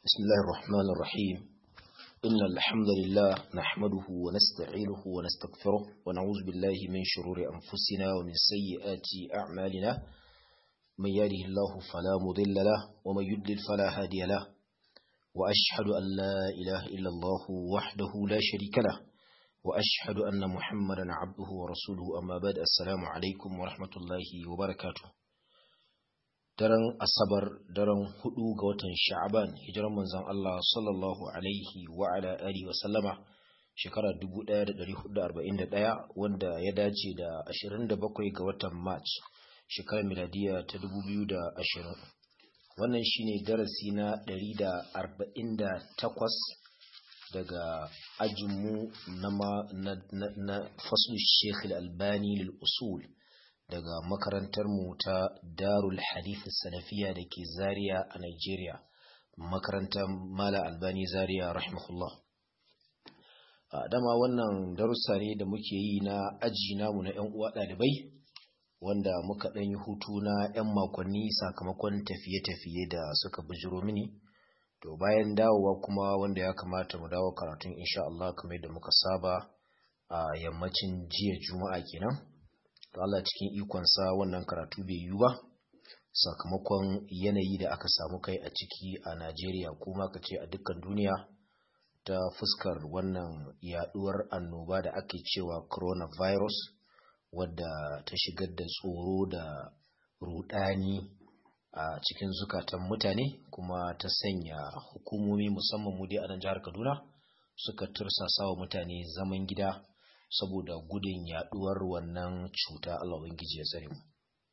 بسم الله الرحمن الرحيم إن الحمد لله نحمده ونستعينه ونستغفره ونعوذ بالله من شرور أنفسنا ومن سيئات أعمالنا من يهده الله فلا مضل له ومن يضلل فلا هادي له وأشهد أن لا إله إلا الله وحده لا شريك له وأشهد أن محمدا عبده ورسوله أما بعد السلام عليكم ورحمة الله وبركاته daren asabar daren hudu ga watan sha'aban hijiran manzon Allah sallallahu alaihi wa ala alihi wa sallama shekara 1441 wanda ya dace da 27 ga watan march shekarar miladiya ta 2020 wannan shine darasi na 148 daga ajinmu na na, na, na faslu Sheikh Al-Albani lil usul daga makarantarmu ta Darul Hadith Salafiya da ke Zaria a Nigeria, makarantar Mala Albani Zaria rahimahullah. Dama wannan darussa ne da muke yi na aji namu na 'yan uwa ɗalibai, wanda muka ɗan yi hutu na 'yan makonni sakamakon tafiye-tafiye da suka bijiro mini. To bayan dawowa kuma wanda ya kamata mu dawo karatun insha Allah kamar da muka saba a yammacin jiya Juma'a kenan. to Allah cikin ikonsa wannan karatu bai yiwu ba sakamakon yanayi da aka samu kai a ciki a Najeriya kuma ka ce a dukkan duniya ta fuskar wannan yaduwar annoba da ake cewa coronavirus wadda ta shigar da tsoro da rudani a cikin zukatan mutane kuma ta sanya hukumomi musamman mu dai a nan jihar Kaduna suka tursasa wa mutane zaman gida saboda gudun yaduwar wannan cuta Allah ubangiji ya tsare mu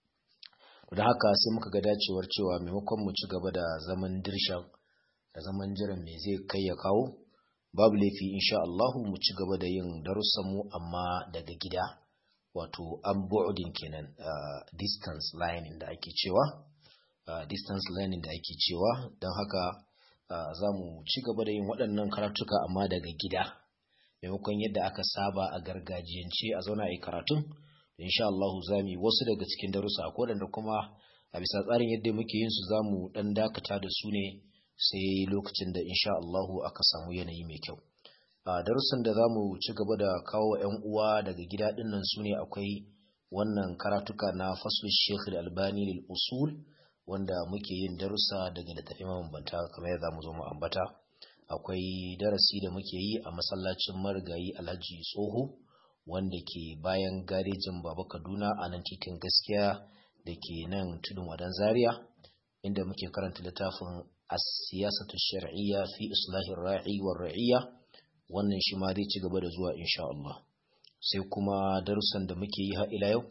da haka sai muka ga dacewar cewa maimakon mu ci gaba da zaman dirshan da zaman jiran me zai kai ya kawo babu laifi insha Allah mu ci gaba da yin darussan mu amma daga gida wato an boarding kenan uh, distance learning da ake cewa uh, distance learning da ake cewa don haka uh, za mu ci gaba da yin waɗannan karatuka amma daga gida maimakon yadda aka saba a gargajiyance a zauna a yi karatun insha Allah za mu yi wasu daga cikin darussa ko da kuma a bisa tsarin yadda muke yin su za mu dan dakata da su ne sai lokacin da insha Allah aka samu yanayi mai kyau a darussan da za mu ci gaba da kawo wa 'yan uwa daga gida din nan su ne akwai wannan karatuka na faslu Sheikh Al-Albani lil usul wanda muke yin darussa daga littafin mabambanta kamar yadda mu zo mu ambata akwai darasi da muke yi a masallacin marigayi alhaji tsoho wanda ke bayan garejin baba kaduna a nan titin gaskiya da ke nan tudun wadan zaria inda muke karanta littafin as-siyasatu shar'iyya fi islahir ra'i war ra'iyya wannan shi ma zai ci gaba da zuwa insha Allah sai kuma darussan da muke yi har ila yau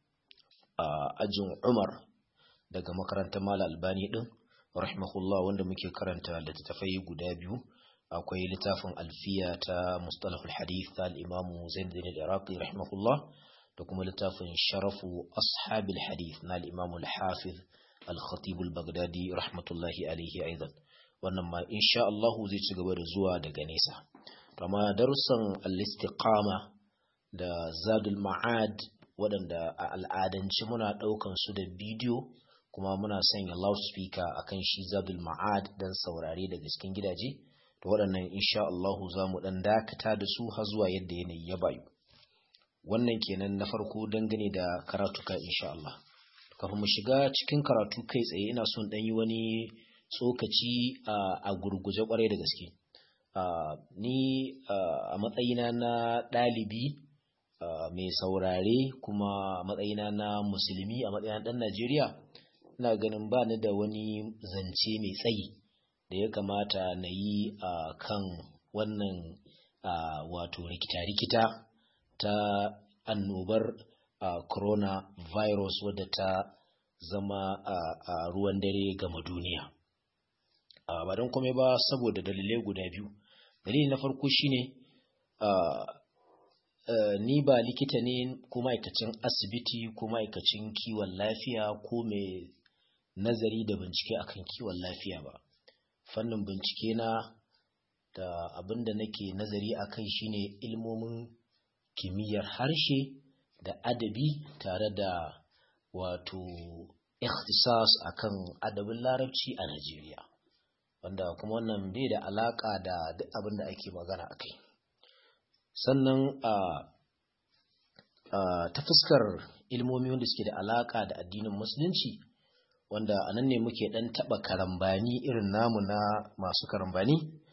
a ajin Umar daga makarantar Malam Albani din rahimahullah wanda muke karanta littattafai guda biyu akwai littafin alfiya ta mustalahul hadith ta al-imamu zain bin al-iraqi rahimahullah da kuma littafin sharafu ashabil hadith na al-imamu al-hafiz al-khatib al-baghdadi rahmatullahi alaihi aidan wannan ma insha Allah zai ci gaba da zuwa daga nesa amma darussan al-istiqama da zadul ma'ad waɗanda a al'adance muna ɗaukan su da bidiyo kuma muna sanya loudspeaker akan shi zadul ma'ad dan saurare daga cikin gidaje da waɗannan insha Allah za mu dan dakata da su har zuwa yadda yanayi ya bayu wannan kenan na farko dangane da karatuka insha Allah kafin mu shiga cikin karatu kai tsaye ina son dan yi wani tsokaci a gurguje kwarai da gaske ni a matsayina na ɗalibi mai saurare kuma a matsayina na musulmi a matsayina ɗan Najeriya ina ganin ba ni da wani zance mai tsayi da ya kamata na yi a kan wannan wato rikita-rikita ta annobar coronavirus wadda ta zama a ruwan dare gama duniya ba don kome ba saboda dalilai guda biyu dalili na farko shine ni ba likita ne ko ma'aikacin asibiti ko ma'aikacin kiwon lafiya ko mai nazari da bincike akan kiwon lafiya ba fannin bincike na da abin da nake nazari akai shine ilmomin kimiyyar harshe da adabi tare da wato ikhtisas akan adabin larabci a Najeriya wanda kuma wannan bai da alaka da duk abin da ake magana a kai sannan a ta fuskar ilmomi wanda suke da alaka da addinin musulunci wanda a nan ne muke ɗan taɓa karambani irin namu na masu karambani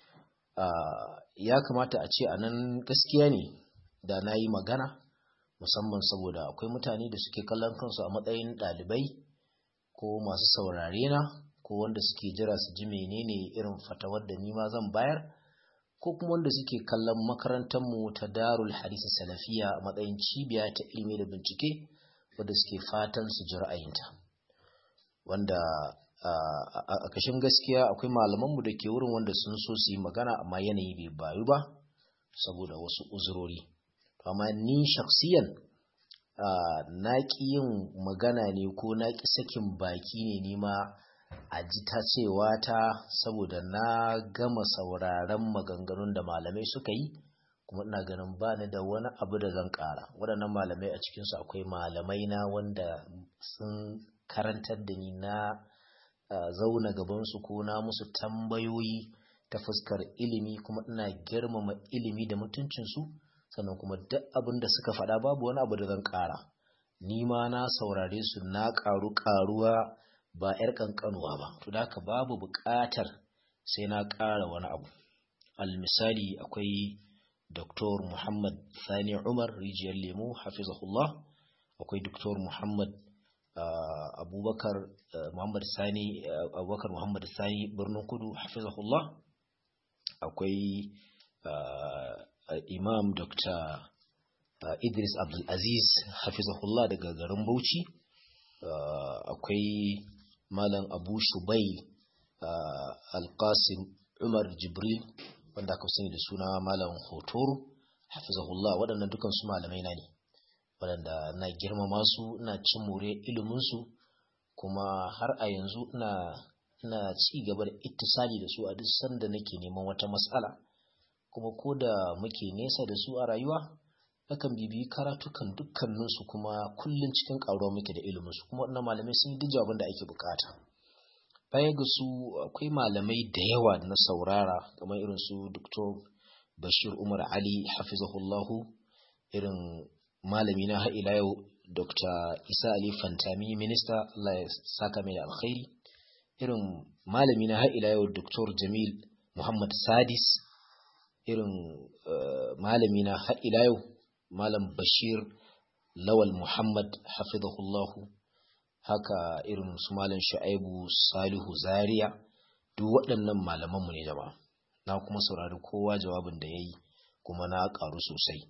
ya kamata a ce a nan gaskiya ne da na yi magana musamman saboda akwai mutane da suke kallon kansu a matsayin ɗalibai ko masu saurare na ko wanda suke jira su ji menene irin fatawar da nima zan bayar ko kuma wanda suke kallon makarantarmu ta darul hadisi salafiya a matsayin cibiya ta ilimi da bincike wadda suke fatan su ji ra'ayinta wanda a kashin gaskiya akwai malamanmu da ke wurin wanda sun so su yi magana amma yanayi bai bayu ba saboda wasu uzurori amma ni shaksiyan na ƙi yin magana ne ko na ƙi sakin baki ne nima a ji ta cewa ta saboda na gama sauraron maganganun da malamai suka yi kuma ina ganin ba ni da wani abu da zan ƙara waɗannan malamai a cikinsu akwai malamai na wanda sun karantar da ni na zauna gabansu ko na musu tambayoyi ta fuskar ilimi kuma ina girmama ilimi da mutuncinsu sannan kuma duk abin da suka faɗa babu wani abu da zan ƙara ni ma na saurare su na ƙaru ƙaruwa ba 'yar ƙanƙanuwa ba to da haka babu buƙatar sai na ƙara wani abu almisali akwai Dr. Muhammad Sani Umar rijiyar lemo hafizahullah akwai Dr. Muhammad Abubakar Muhammad Sani Abubakar Muhammad Sani Birnin Kudu hafizahullah akwai Imam Dr. Idris Abdulaziz hafizahullah daga garin Bauchi akwai Malam Abu Shubai Alqasim Umar Jibril wanda aka sani da suna Malam Hotoro hafizahullah waɗannan dukan su malamai na ne waɗanda na girmama su ina cin more ilimin su kuma har a yanzu ina ina ci gaba da ittisali da su a duk sanda nake neman wata matsala kuma ko da muke nesa da su a rayuwa nakan bibiyi karatukan dukkaninsu kuma kullum cikin ƙaruwa muke da iliminsu kuma waɗannan malamai sun yi duk abin da ake bukata baya ga su akwai malamai da yawa da na saurara kamar irin su Dr. Bashir Umar Ali hafizahullahu irin malami na ila yau Dr. Isa Ali Fantami minista Allah ya saka mai alkhairi irin malami na ila yau Dr. Jamil Muhammad Sadis irin malami na ila yau Malam Bashir Lawal Muhammad hafizahullahu haka irin su Malam Shu'aibu Salihu Zaria duk waɗannan malamanmu ne jama'a na kuma saurari kowa jawabin da yayi kuma na ƙaru sosai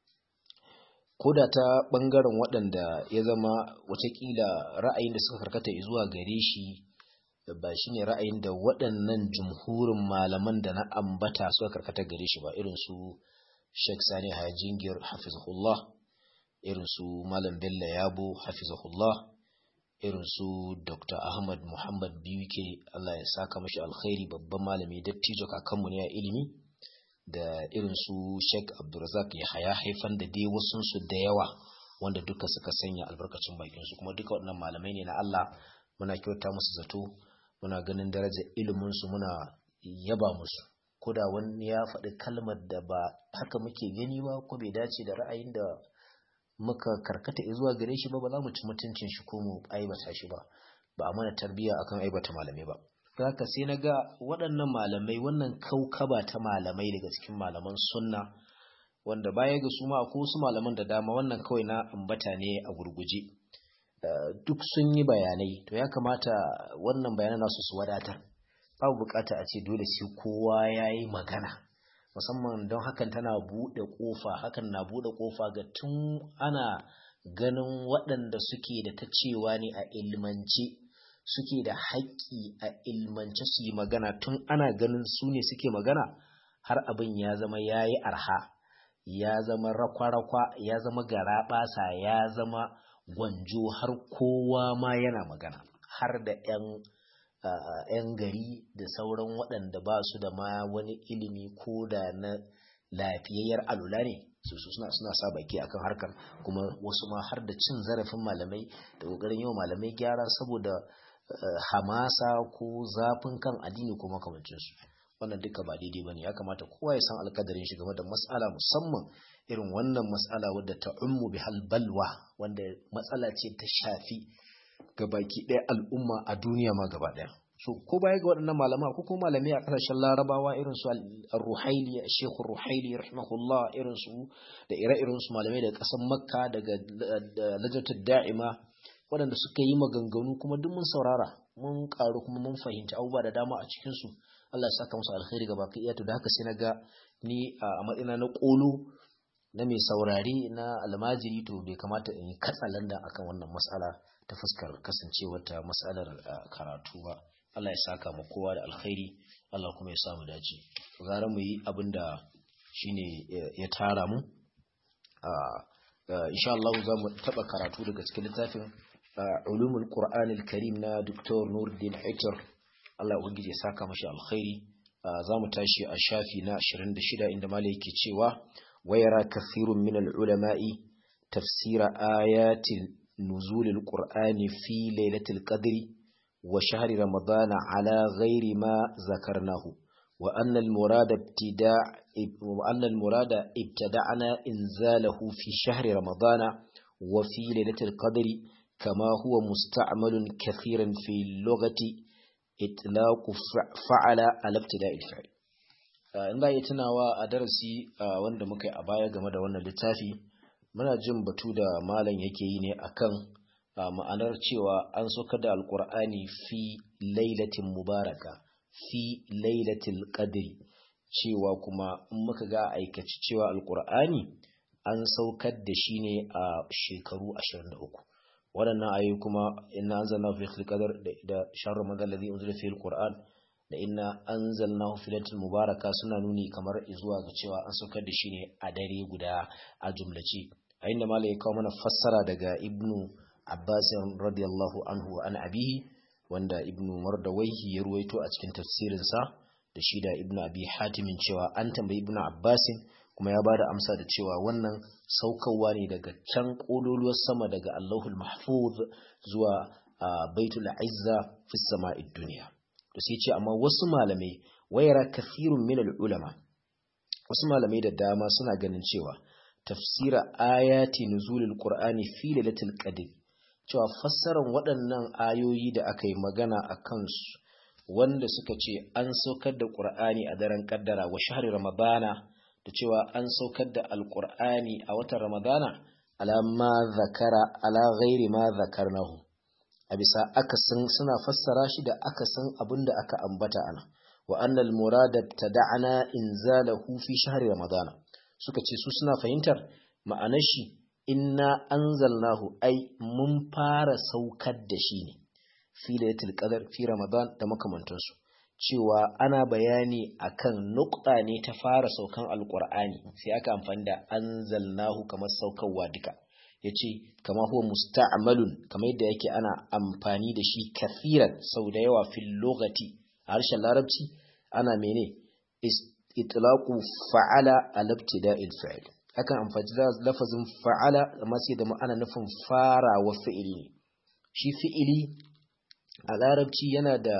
koda ta ɓangaren waɗanda ya zama watakila ra'ayin da suka karkata zuwa gare shi ba shine ra'ayin da waɗannan jumhurin malaman da na ambata suka karkata gare shi ba irin su Sheikh Sani Hajingir hafizahullah irin su Malam Bello Yabo hafizahullah irin su Dr. Ahmad Muhammad Biwike Allah ya saka mashi alkhairi babban malami dattijo kakanmu ne a ilimi da irin su Sheikh Abdulrazak Yahaya haifan da dai wasu su da yawa wanda duka suka sanya albarkacin bakin su kuma duka waɗannan malamai ne na Allah muna kyauta musu zato muna ganin darajar ilimin su muna yaba musu koda wani ya faɗi kalmar da ba haka muke gani ba ko bai dace da ra'ayin da muka karkata zuwa gare shi ba ba za mu ci mutuncin shi ko mu aibata shi ba ba a mana tarbiyya akan aibata malamai ba haka sai na ga waɗannan malamai wannan kaukaba ta malamai daga cikin malaman sunna wanda baya ga su ma ko su malaman da dama wannan kawai na ambata ne a gurguje duk sun yi bayanai to ya kamata wannan bayanan nasu su wadatar babu bukata a ce dole sai kowa ya yi magana musamman don hakan tana buɗe ƙofa hakan na buɗe ƙofa ga tun ana ganin waɗanda suke da ta cewa ne a ilmance suke da haƙƙi a ilmance su yi magana tun ana ganin su ne suke magana har abin ya zama ya yi arha ya zama rakwa-rakwa ya zama garaɓasa ya zama gwanjo har kowa ma yana magana har da 'yan Uh, 'yan gari da sauran waɗanda ba su da ma wani ilimi ko da na lafiyayyar alula ne su suna suna sa baki akan harkar kuma wasu ma har da cin zarafin malamai da ƙoƙarin yau malamai gyara saboda hamasa ko zafin kan addini ko makamancinsu wannan duka ba daidai bane ya kamata kowa ya san alkadarin shi game da mas'ala musamman irin wannan mas'ala wadda ta ummu bihal balwa wanda matsala ce ta shafi gabaki ɗaya al'umma a duniya ma gaba ɗaya so ko baya ga waɗannan malama ko kuma malamai a ƙasashen larabawa irin su al-ruhaili sheikh ruhaili rahimahullah irin su da ire-iren su malamai daga ƙasar makka daga lajatul da'ima waɗanda suka yi maganganu kuma duk mun saurara mun ƙaru kuma mun fahimci abubuwa da dama a cikin su Allah ya saka musu alkhairi gaba ki iya to da haka sai na ga ni a matsayina na ƙolo na mai saurari na almajiri to bai kamata in yi katsalanda akan wannan mas'ala ta fuskar kasancewar ta mas'alar karatu ba Allah ya saka mu kowa da alkhairi Allah kuma ya samu dace gara mu yi abin da shine ya tara mu insha Allah za mu taba karatu daga cikin littafin ulumul qur'anil karim na Dr. Nuruddin Haitar Allah ubangiji ya saka mashi alkhairi za mu tashi a shafi na 26 inda malai yake cewa wayara kathirun min al-ulama'i tafsira ayatin nuzulil qur'ani fi lailatul qadri وشهر رمضان على غير ما ذكرناه وأن المراد ابتداء وأن المراد ابتدعنا إنزاله في شهر رمضان وفي ليلة القدر كما هو مستعمل كثيرا في اللغة إطلاق فعل على ابتداء الفعل in za a yi tunawa a darasi wanda muka yi a baya game da wannan littafi muna jin batu da malam yake yi ne akan ma'anar cewa an saukar da alkur'ani fi lailatin mubaraka fi lailatul qadri cewa kuma in muka ga aikaci cewa alkur'ani an saukar da shi ne a shekaru 23 waɗannan ayoyi kuma inna anzalnahu fi lailatul qadr da shahr ramadan alladhi unzila fihi alquran da inna anzalnahu fi lailatul mubaraka suna nuni kamar zuwa ga cewa an saukar da shi ne a dare guda a jumlace a inda malai ya kawo mana fassara daga ibnu Abbas radiyallahu anhu an abihi wanda Ibn Mardawaihi ya ruwaito a cikin tafsirinsa da shi da Ibn Abi Hatimin cewa an tambayi Ibn Abbas kuma ya bada amsa da cewa wannan saukarwa ne daga can kololuwar sama daga Allahul Mahfuz zuwa Baitul Izza fi sama'id dunya to sai ce amma wasu malamai wayara kathirun min ulama wasu malamai da dama suna ganin cewa tafsira ayati nuzulul qur'ani fi lailatul qadr cewa fassarar waɗannan ayoyi da aka yi magana a kansu wanda suka ce an saukar da ƙur'ani a daren ƙaddara wa shahar ramadana da cewa an saukar da alƙur'ani a watan ramadana ala ma zakara ala ghairi ma zakarnahu a bisa akasin suna fassara shi da akasin abin da aka ambata ana wa annal murada tada'ana inzalahu fi shahri ramadana suka ce su suna fahimtar ma'anar shi inna anzalnahu ai mun fara saukar da shi ne fi lailatul qadar fi ramadan da makamantansu cewa ana bayani akan nukta ne ta fara saukan alqur'ani sai aka amfani da anzalnahu kamar saukarwa duka yace kama huwa musta'malun kamar yadda yake ana amfani da shi kafiran sau da yawa fil lugati a harshen larabci ana mene itlaqu fa'ala al-ibtida'il fi'l akan amfani da lafazin fa'ala amma sai da ma'ana nufin farawa fi'ili ne shi fi'ili a larabci yana da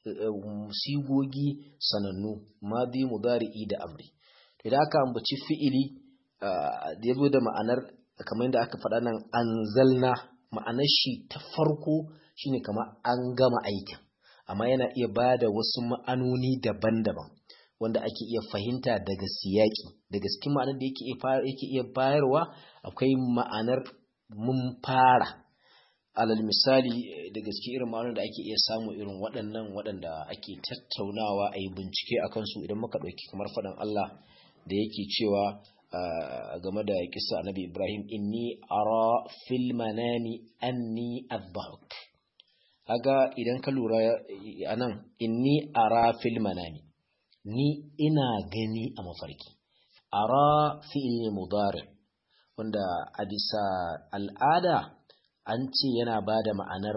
sigogi sanannu madi mudari'i da amri idan aka ambaci fi'ili da yazo da ma'anar kamar yadda aka faɗa nan anzalna ma'anar shi ta farko shine kamar an gama aikin amma yana iya bada wasu ma'anoni daban-daban wanda ake iya fahimta daga siyaki daga cikin ma'anar da yake iya bayarwa akwai ma'anar mun fara alal misali da gaske irin ma'anar da ake iya samu irin waɗannan waɗanda ake tattaunawa a yi bincike a kansu idan muka ɗauki kamar faɗin Allah da yake cewa game da kisa annabi Ibrahim inni ara fil manami anni azbahuk kaga idan ka lura anan inni ara fil manami ni ina gani a mafarki ara fi'il ne mudari wanda a bisa al'ada an ce yana ba da ma'anar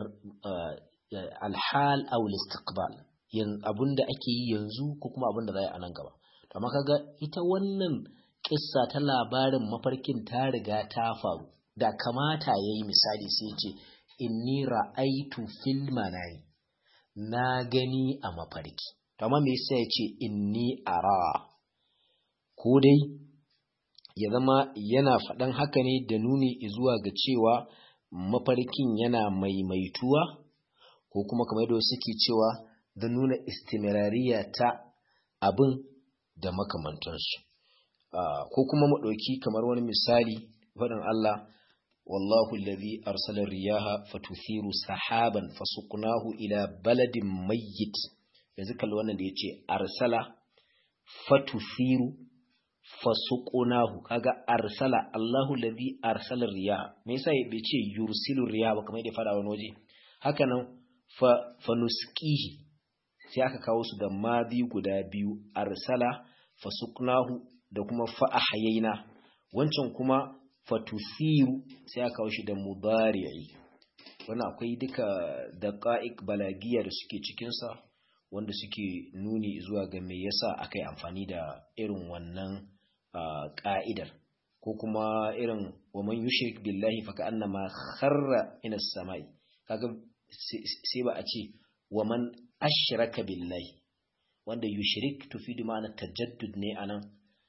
alhal aw istiqbal yin abinda ake yi yanzu ko kuma abinda za a nan gaba amma kaga ita wannan kissa ta labarin mafarkin ta riga ta faru da kamata yayi misali sai ce inni ra'aitu fil manami na gani a mafarki amma me yasa ya ce inni ara ko dai ya zama yana faɗan haka ne da nuni zuwa ga cewa mafarkin yana maimaituwa ko kuma kamar yadda suke cewa da nuna istimirariya ta abin da makamantansu ko kuma mu ɗauki kamar wani misali faɗin Allah wallahu alladhi arsala riyaha fatuthiru sahaban fasuqnahu ila baladin mayyit yanzu kalli wannan da yace arsala fatuthiru fasuqnahu kaga arsala Allahu alladhi arsala riyaha me yasa bai ce yursilu riyaha ba kamar yadda fada wani waje haka nan fa fanusqihi sai aka kawo su da madi guda biyu arsala fasuqnahu da kuma fa ahayina wancan kuma fatusiru sai aka kawo shi da mudari'i wannan akwai duka daqa'iq balagiya da suke cikin sa wanda suke nuni zuwa ga me yasa aka yi amfani da irin wannan ka'idar ko kuma irin wa man yushrik billahi fa ka'annama kharra ina samai kaga sai ba a ce wa man ashraka billahi wanda yushrik tufidu ma'ana tajaddud ne anan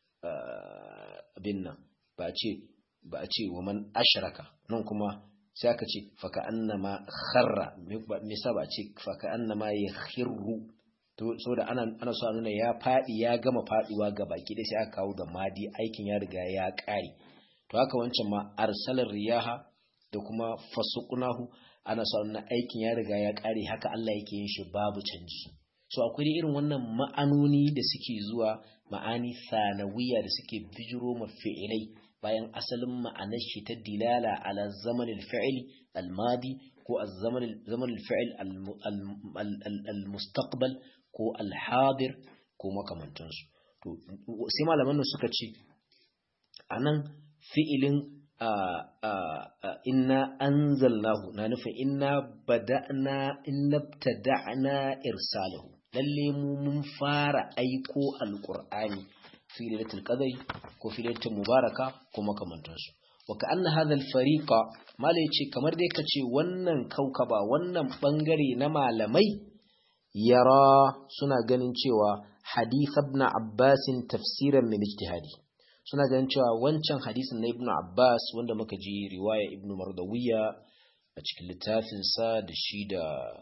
abin nan ba a ce ba a ce wa man ashraka nan kuma sai aka ce fa ka'annama kharra me yasa ba a ce fa ka'annama yakhirru to saboda ana ana so a nuna ya fadi ya gama faduwa ga baki da sai aka kawo da madi aikin ya riga ya kare to haka wancan ma arsalar riyaha da kuma fasuqnahu ana so nuna aikin ya riga ya kare haka Allah yake yin shi babu canji so akwai irin wannan ma'anoni da suke zuwa ma'ani sanawiya da suke bijiro ma fi'ilai bayan asalin ma'anar shi ta dilala ala zamanin fi'il al-madi ko zamanin fi'il al-mustaqbal ko al-hadir ko makamantansu to sai malaman suka ce anan fi'ilin inna anzalnahu na nufin inna bada'na inna btada'na irsalahu lalle mu mun fara aiko alqur'ani fi lailatul qadri ko fi lailatul mubaraka ko makamantansu wa ka'anna hadha al-fariqa mala yace kamar dai kace wannan kaukaba wannan bangare na malamai yara suna ganin cewa hadith ibn abbas tafsiran min ijtihadi suna ganin cewa wancan hadisin na ibn abbas wanda muka ji riwaya ibn mardawiya a cikin littafinsa da shi da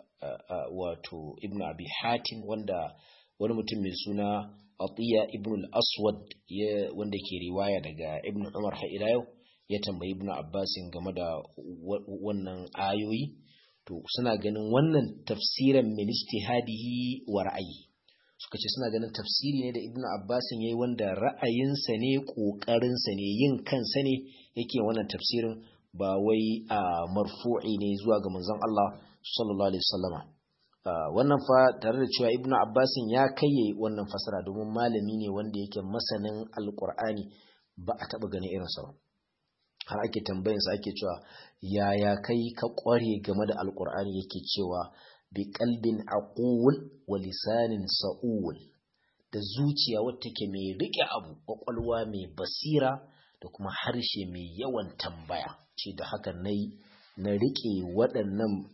wato ibn abi hatim wanda wani mutum mai suna atiya ibn al-aswad wanda ke riwaya daga ibn umar har ila yau ya tambayi ibn abbas game da wannan ayoyi to suna ganin wannan tafsiran min ijtihadihi wa ra'ayi suka ce suna ganin tafsiri ne da ibn abbas yayi wanda ra'ayinsa ne kokarinsa ne yin kansa ne yake wannan tafsirin ba wai a marfu'i ne zuwa ga manzon Allah sallallahu alaihi wasallama wannan fa tare da cewa ibnu abbasin ya kaiye wannan fasara domin malami ne wanda yake masanin alqur'ani ba a taba ganin irinsa ba har ake tambayin sa ake cewa yaya kai ka kware game da alqur'ani yake cewa bi qalbin aqul wa lisanin sa'ul da zuciya wacce take mai rike abu kwakwalwa mai basira da kuma harshe mai yawan tambaya ce da haka na na rike waɗannan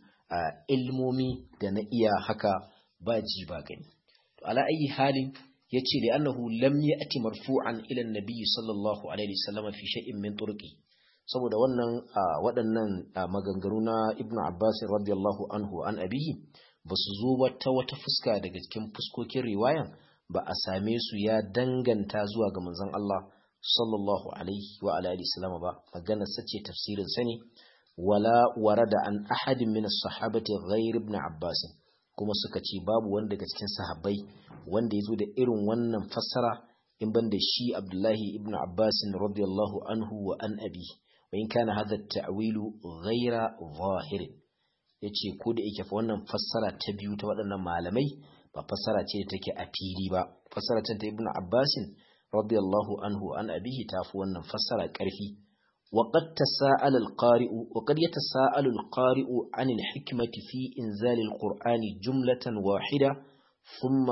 ilmomi da na iya haka ba ji ba gani to ala ayi halin yace da annahu lam ya'ti marfu'an ila an-nabi sallallahu alaihi wasallam fi shay'in min turqi saboda wannan waɗannan maganganu na ibnu abbas radiyallahu anhu an abihi basu zo ba ta wata fuska daga cikin fuskokin riwayan ba a same su ya danganta zuwa ga manzon Allah sallallahu alaihi wa alihi wasallam ba maganar sace tafsirin sa ne wala warada an ahadin min as-sahabati ghayr ibn Abbas kuma suka ce babu wanda daga cikin sahabbai wanda yazo da irin wannan fassara in banda shi Abdullahi ibn Abbas radiyallahu anhu wa an abi wa in kana hadha at-ta'wilu ghayra zahir yace ko da yake fa wannan fassara ta biyu ta waɗannan malamai ba fassara ce da take a fili ba fassara ta ibn Abbas radiyallahu anhu an abihi tafi wannan fassara ƙarfi وقد تساءل القارئ وقد يتساءل القارئ عن الحكمة في إنزال القرآن جملة واحدة ثم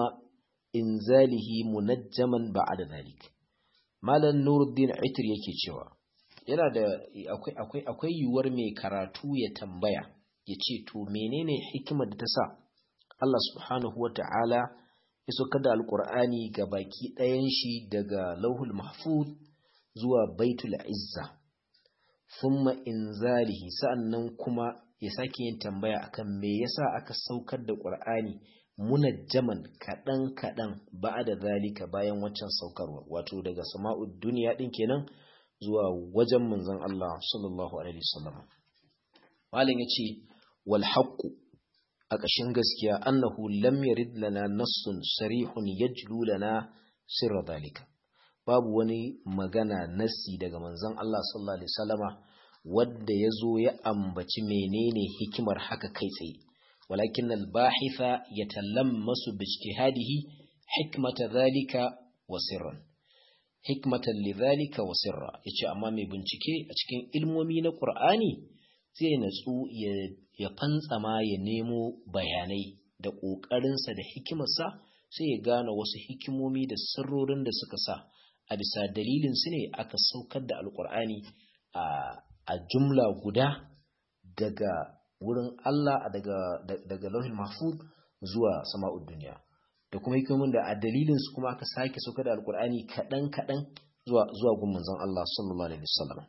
إنزاله منجما بعد ذلك مالا نور الدين عتر yake cewa yana da akwai akwai akwai yuwar mai karatu ya tambaya ya ce to menene hikimar da ta sa Allah subhanahu wata'ala ya saukar da alqur'ani ga baki ɗayan shi daga lauhul mahfuz zuwa baitul izza thumma inzalihi sa'annan kuma ya sake yin tambaya akan me yasa aka saukar da qur'ani munajjaman kaɗan kaɗan ba da zalika bayan waccan saukarwa wato daga sama'ud duniya ɗin kenan zuwa wajen manzon Allah sallallahu alaihi wasallam malam yace wal haqqu a ƙashin gaskiya annahu lam yarid lana nassun sarihun yajlu lana sirra zalika babu wani magana nassi daga manzon Allah sallallahu alaihi wasallama wanda yazo ya ambaci menene hikimar haka kai tsaye ولكن الباحث يتلمس باجتهاده حكمة ذلك وسرا حكمة لذلك وسرا yace amma mai bincike a cikin ilmomi na Qur'ani zai natsu ya fantsama ya nemo bayanai da ƙoƙarinsa da hikimarsa sai ya gane wasu hikimomi da sirrorin da suka sa a bisa dalilin su ne aka saukar da alƙur'ani a jumla guda daga wurin Allah daga daga lauhin mahfuz zuwa sama'ud duniya da kuma hikimomin da a dalilin su kuma aka sake sauka da alkur'ani kadan kadan zuwa zuwa gun manzon Allah sallallahu alaihi wasallam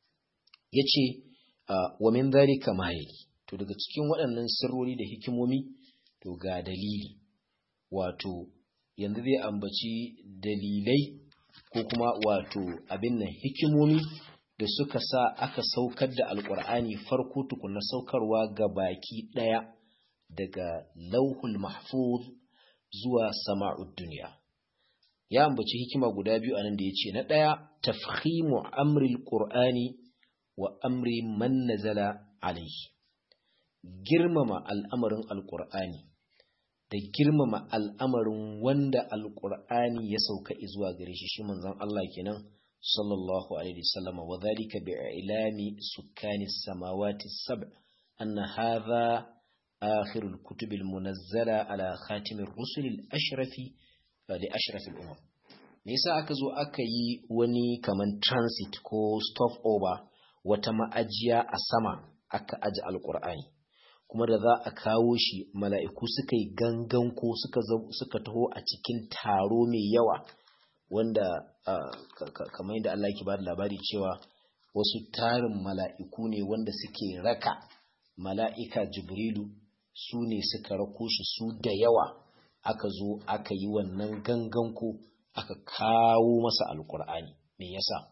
yace wa min dhalika ma to daga cikin waɗannan sirrori da hikimomi to ga dalili wato yanzu zai ambaci dalilai ko kuma wato abin nan hikimomi da suka sa aka saukar da alkur'ani farko tukuna saukarwa ga baki ɗaya daga lauhul mahfuz zuwa sama'ud duniya ya ambaci hikima guda biyu anan da ya ce na ɗaya tafhimu amril qur'ani wa amri man nazala alaihi girmama al'amarin alkur'ani da girmama al'amarin wanda alkur'ani ya sauka zuwa gare shi shi manzon Allah kenan صلى الله عليه وسلم وذلك بإعلام سكان السماوات السبع أن هذا آخر الكتب المنزلة على خاتم الرسل الأشرف لأشرف الأمم nisa aka zo aka yi wani kaman transit ko stop over wata ma'ajiya a sama aka aji alkur'ani kuma da za a kawo shi mala'iku suka yi gangan ko suka taho a cikin taro mai yawa wanda kamar yadda Allah yake bada labari cewa wasu tarin mala'iku ne wanda suke raka mala'ika jibrilu su ne suka rako shi su da yawa aka zo aka yi wannan gangan ko aka kawo masa alkur'ani me yasa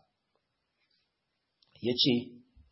ya ce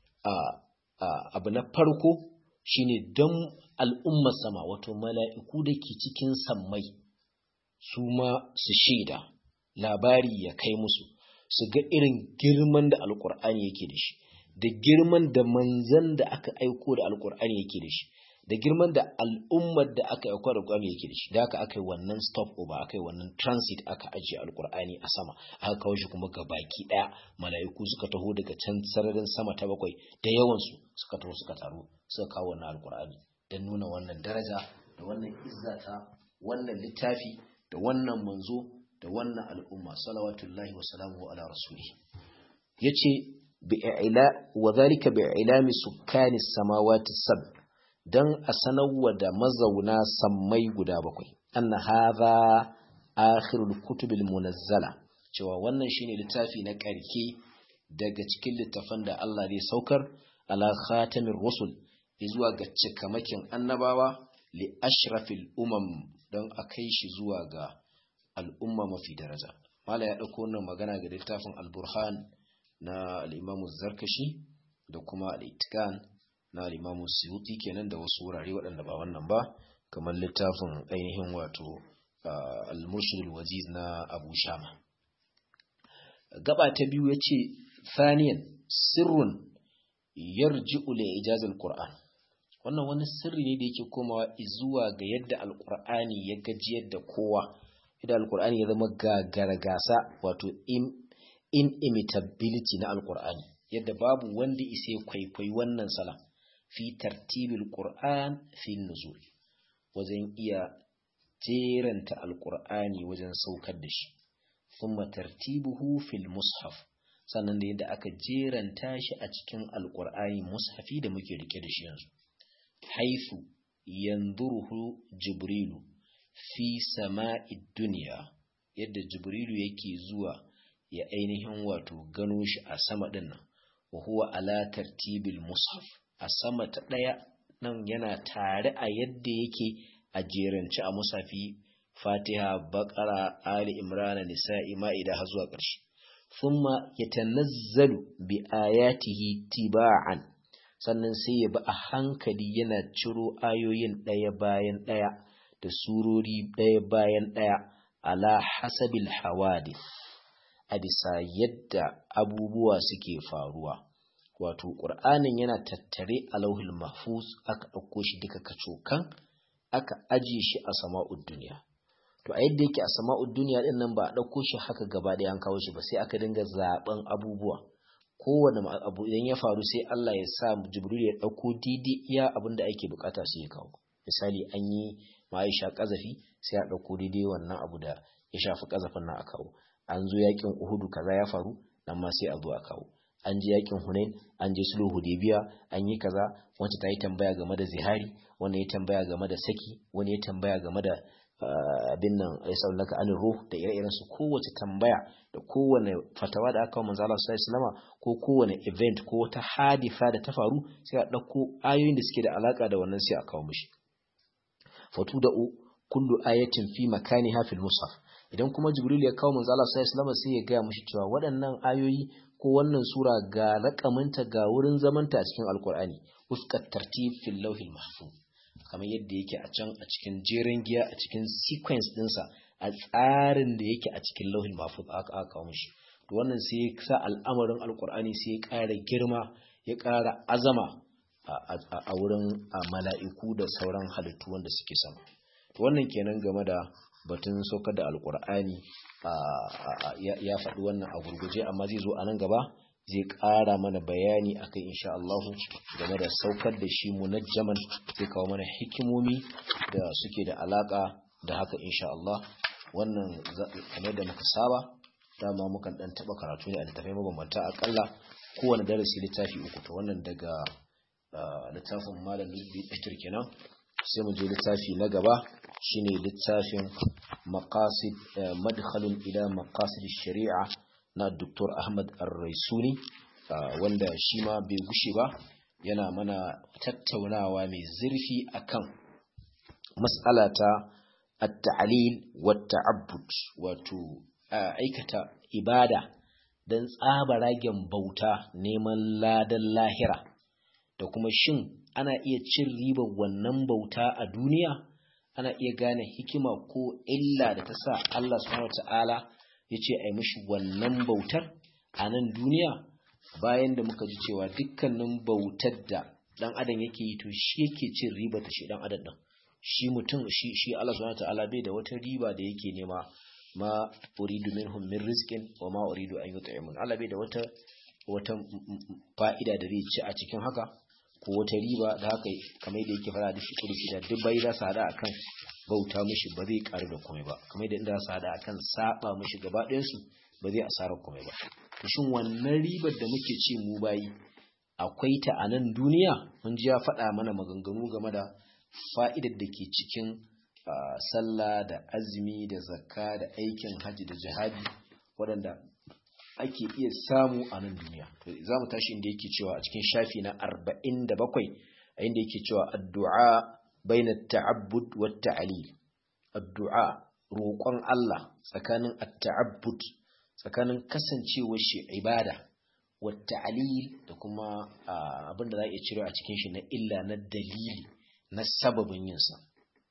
abu na farko shine don al'ummar sama wato mala'iku da ke cikin sammai su ma su shaida labari ya kai musu su ga irin girman da alkur'ani yake da shi da girman da manzan da aka aiko da alkur'ani yake da shi da girman da al'ummar da aka aiko da alkur'ani yake da shi da aka aka yi wannan stop over aka yi wannan transit aka ajiye alkur'ani a sama aka kawo shi kuma ga baki daya mala'iku suka taho daga can sararin sama ta bakwai da yawansu suka taho suka taro suka kawo wannan alkur'ani don nuna wannan daraja da wannan izzata wannan littafi da wannan manzo da wannan al'umma salawatullahi wa salamuhu ala rasuli yace bi'ila wa zalika bi'ilami sukkani samawati sab dan a sanarwa da mazauna sammai guda bakwai anna hadha akhirul kutubil munazzala cewa wannan shine littafi na karke daga cikin littafan da Allah zai saukar ala khatamir rusul zuwa ga cikamakin annabawa li ashrafil umam don a kai shi zuwa ga al'umma mafi daraja mala ya ɗauko wannan magana ga littafin al-burhan na al'imamu zarkashi da kuma al'itikan na al'imamu siyuti kenan da wasu wurare waɗanda ba wannan ba kamar littafin ainihin wato al-mushri waziz na abu shama gaba ta biyu ya ce thaniyan sirrun yarji'u li ijazal qur'an wannan wani sirri ne da yake komawa zuwa ga yadda alqur'ani ya gajiyar da kowa idan alqur'ani ya zama gagara gasa wato inimitability na alqur'ani yadda babu wanda isa kwaikwayi wannan sala fi tartibil qur'an fi nuzul wajen iya jeranta alqur'ani wajen saukar da shi thumma tartibuhu fil mushaf sannan da yadda aka jeranta shi a cikin alqur'ani mushafi da muke rike da shi yanzu haifu yanzuruhu jibrilu fi sama'id duniya yadda jibrilu yake zuwa ya ainihin wato gano shi a sama din nan wa huwa ala tartibil mushaf a sama ta daya nan yana tare a yadda yake a jerance a musafi fatiha baqara ali imran nisa'i ma'ida har zuwa ƙarshe thumma yatanazzalu bi ayatihi tiba'an sannan sai ya bi a hankali yana ciro ayoyin ɗaya bayan ɗaya da surori ɗaya bayan ɗaya ala hasabil hawadith a bisa yadda abubuwa suke faruwa wato ƙur'anin yana tattare a lauhul mahfuz aka ɗauko shi duka kacokan aka ajiye shi a sama'ud duniya to a yadda yake a sama'ud duniya din nan ba a ɗauko shi haka gaba ɗaya an kawo shi ba sai aka dinga zaben abubuwa kowane abu idan ya faru sai Allah ya sa Jibril ya ɗauko didi iya abin da ake bukata sai ya kawo misali an yi ma'aisha kazafi sai a ɗauko daidai wannan abu da ya shafi kazafin nan a kawo an zo yakin uhudu kaza ya faru nan ma sai a zo a kawo an je yakin hunain an je sulhu hudaybiya an yi kaza wacce ta yi tambaya game da zihari wani ya tambaya game da saki wani ya tambaya game da abin nan ya saulaka anin ruh da ire-iren su kowace tambaya da kowane fatawa da aka manzo Allah sallallahu alaihi ko kowane event ko wata hadifa da ta faru sai a dauko ayoyin da suke da alaka da wannan sai a kawo mishi fatu da kullu ayatin fi makaniha fil mushaf idan kuma jibril ya kawo manzo Allah sallallahu alaihi sai ya ga mishi cewa waɗannan ayoyi ko wannan sura ga rakaminta ga wurin zamanta a cikin alkur'ani wufqat tartib fil lawhil mahfuz kamar yadda yake a can a cikin jerin giya a cikin sequence dinsa a tsarin da yake a cikin lauhin mahfuz aka aka kawo mishi to wannan sai ya sa al'amarin alkur'ani sai ya ƙara girma ya ƙara azama a wurin mala'iku da sauran halittu wanda suke sama to wannan kenan game da batun saukar da alkur'ani ya faɗi wannan a gurguje amma zai zo a nan gaba zai ƙara mana bayani akan insha Allah game da saukar da shi munajjaman zai kawo mana hikimomi da suke da alaka da haka insha Allah wannan kamar da muka saba dama mukan dan taba karatu ne a littafai mabambanta akalla kowane darasi littafi uku to wannan daga littafin malam Lubbi kenan sai mu je littafi na gaba shine littafin maqasid madkhalun ila maqasid shari'a na Dr. Ahmad Ar-Raisuni wanda shi ma bai gushe ba yana mana tattaunawa mai zurfi akan mas'ala ta at-ta'lil wa ta'abbud wato aikata ibada dan tsaba ragen bauta neman ladan lahira da kuma shin ana iya cin ribar wannan bauta a duniya ana iya gane hikima ko illa da ta sa Allah subhanahu wataala ya ce a yi mishi wannan bautar a nan duniya bayan da muka ji cewa dukkanin bautar da dan adam yake yi to shi yake cin riba ta shi dan adam din shi mutum shi shi Allah subhanahu wataala bai da wata riba da yake nema ma uridu minhum min rizqin wa ma uridu an yut'imun Allah bai da wata wata fa'ida da zai ci a cikin haka ko wata riba da haka kamar da yake fara da shi kursi da duk bai za su hada akan bauta mishi ba zai karu da komai ba kamar da inda su hada akan saba mishi gaba ɗayan su ba zai asara komai ba to shin wannan ribar da muke ce mu bayi akwai ta a nan duniya mun ji ya faɗa mana maganganu game da fa'idar da ke cikin sallah da azumi da zakka da aikin hajji da jihadi waɗanda ake iya samu a nan duniya to za mu tashi inda yake cewa a cikin shafi na 47 a inda yake cewa addu'a baina ta'abbud wa ta'lil addu'a roƙon Allah tsakanin at-ta'abbud tsakanin kasancewar shi ibada wa ta'lil da kuma abin da za a iya cire a cikin shi na illa na dalili na sababin yin sa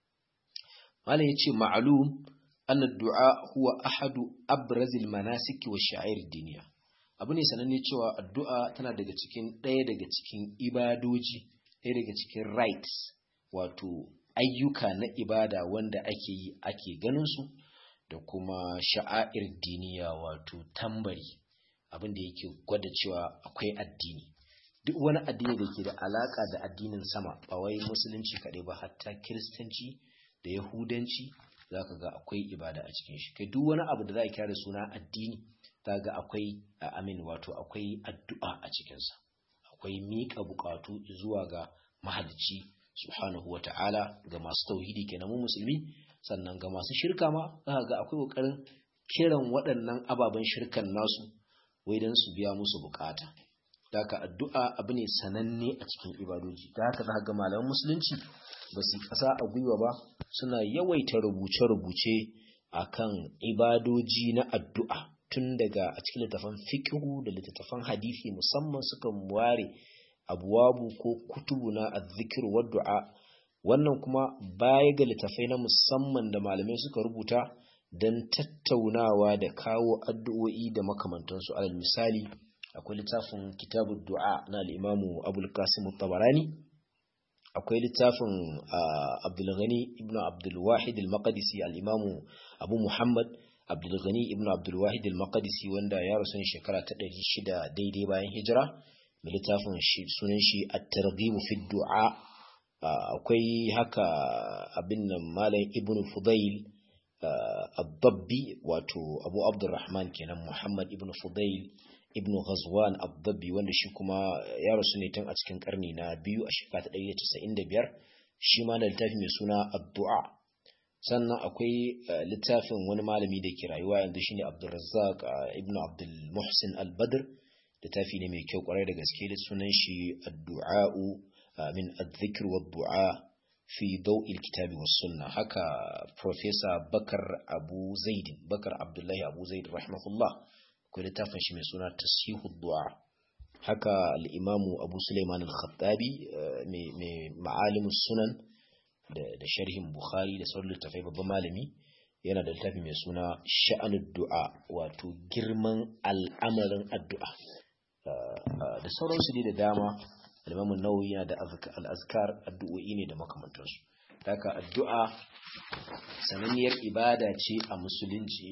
malam yace ma'lum أن الدعاء هو أحد أبرز المناسك والشعائر الدينية abu ne sananne cewa addu'a tana daga cikin ɗaya daga cikin ibadoji ɗaya daga cikin rights wato ayyuka na ibada wanda ake yi ake ganin su da kuma sha'air diniya wato tambari abin da yake gwada cewa akwai addini duk wani addini da ke da alaka da addinin sama ba wai musulunci kaɗai ba hatta kiristanci da yahudanci za ka ga akwai ibada a cikin shi kai duk wani abu da za a kira da suna addini za ga akwai amin wato akwai addu'a a cikinsa akwai miƙa buƙatu zuwa ga mahalicci subhanahu wa ta'ala ga masu tauhidi kenan mu musulmi sannan ga masu shirka ma za ga akwai kokarin kiran waɗannan ababen shirkan nasu wai don su biya musu bukata haka addu'a abu ne sananne a cikin ibadoji da haka za ga malaman musulunci ba su kasa a gwiwa ba suna yawaita rubuce-rubuce akan ibadoji na addu'a tun daga a cikin littafan fiqhu da littattafan hadisi musamman suka ware abuwabu ko kutubu na azzikir wa du'a wannan kuma baya ga littafai na musamman da malamai suka rubuta don tattaunawa da kawo addu'o'i da makamantansu alal misali akwai littafin kitabun du'a na al'imamu abul qasim tabarani akwai littafin abdulghani ibn abdulwahid al-maqdisi al-imamu abu muhammad abdulghani ibn abdulwahid al-maqdisi wanda ya rasu ne shekara ta 600 daidai bayan hijira mai littafin sunan shi at-targhib fi du'a akwai haka abin nan malam ibn fudail ad-dabbi wato abu abdurrahman kenan muhammad ibn fudail ibn ghazwan ad-dabbi wanda shi kuma ya rasu ne tun a cikin karni na biyu a shekara ta 195 shi ma da littafi mai suna addu'a sannan akwai littafin wani malami da ke rayuwa yanzu shine abdurrazzaq ibn abdul muhsin al-badr littafi ne mai kyau kwarai da gaske da sunan shi addu'a'u min adh-dhikr wa du'a fi daw'il kitabi was sunna haka professor bakar abu zaid bakar abdullahi abu zaid rahimahullah akwai littafin shi mai suna tasihu du'a haka al-imamu abu sulaiman al-khattabi mai ma'alimus sunan da sharhin bukhari da sauran littafai babban malami yana da littafi mai suna sha'anud du'a wato girman al'amarin addu'a da sauransu ne da dama al-imamu nawawi yana da al-azkar addu'o'i ne da makamantansu haka addu'a sananniyar ibada ce a musulunci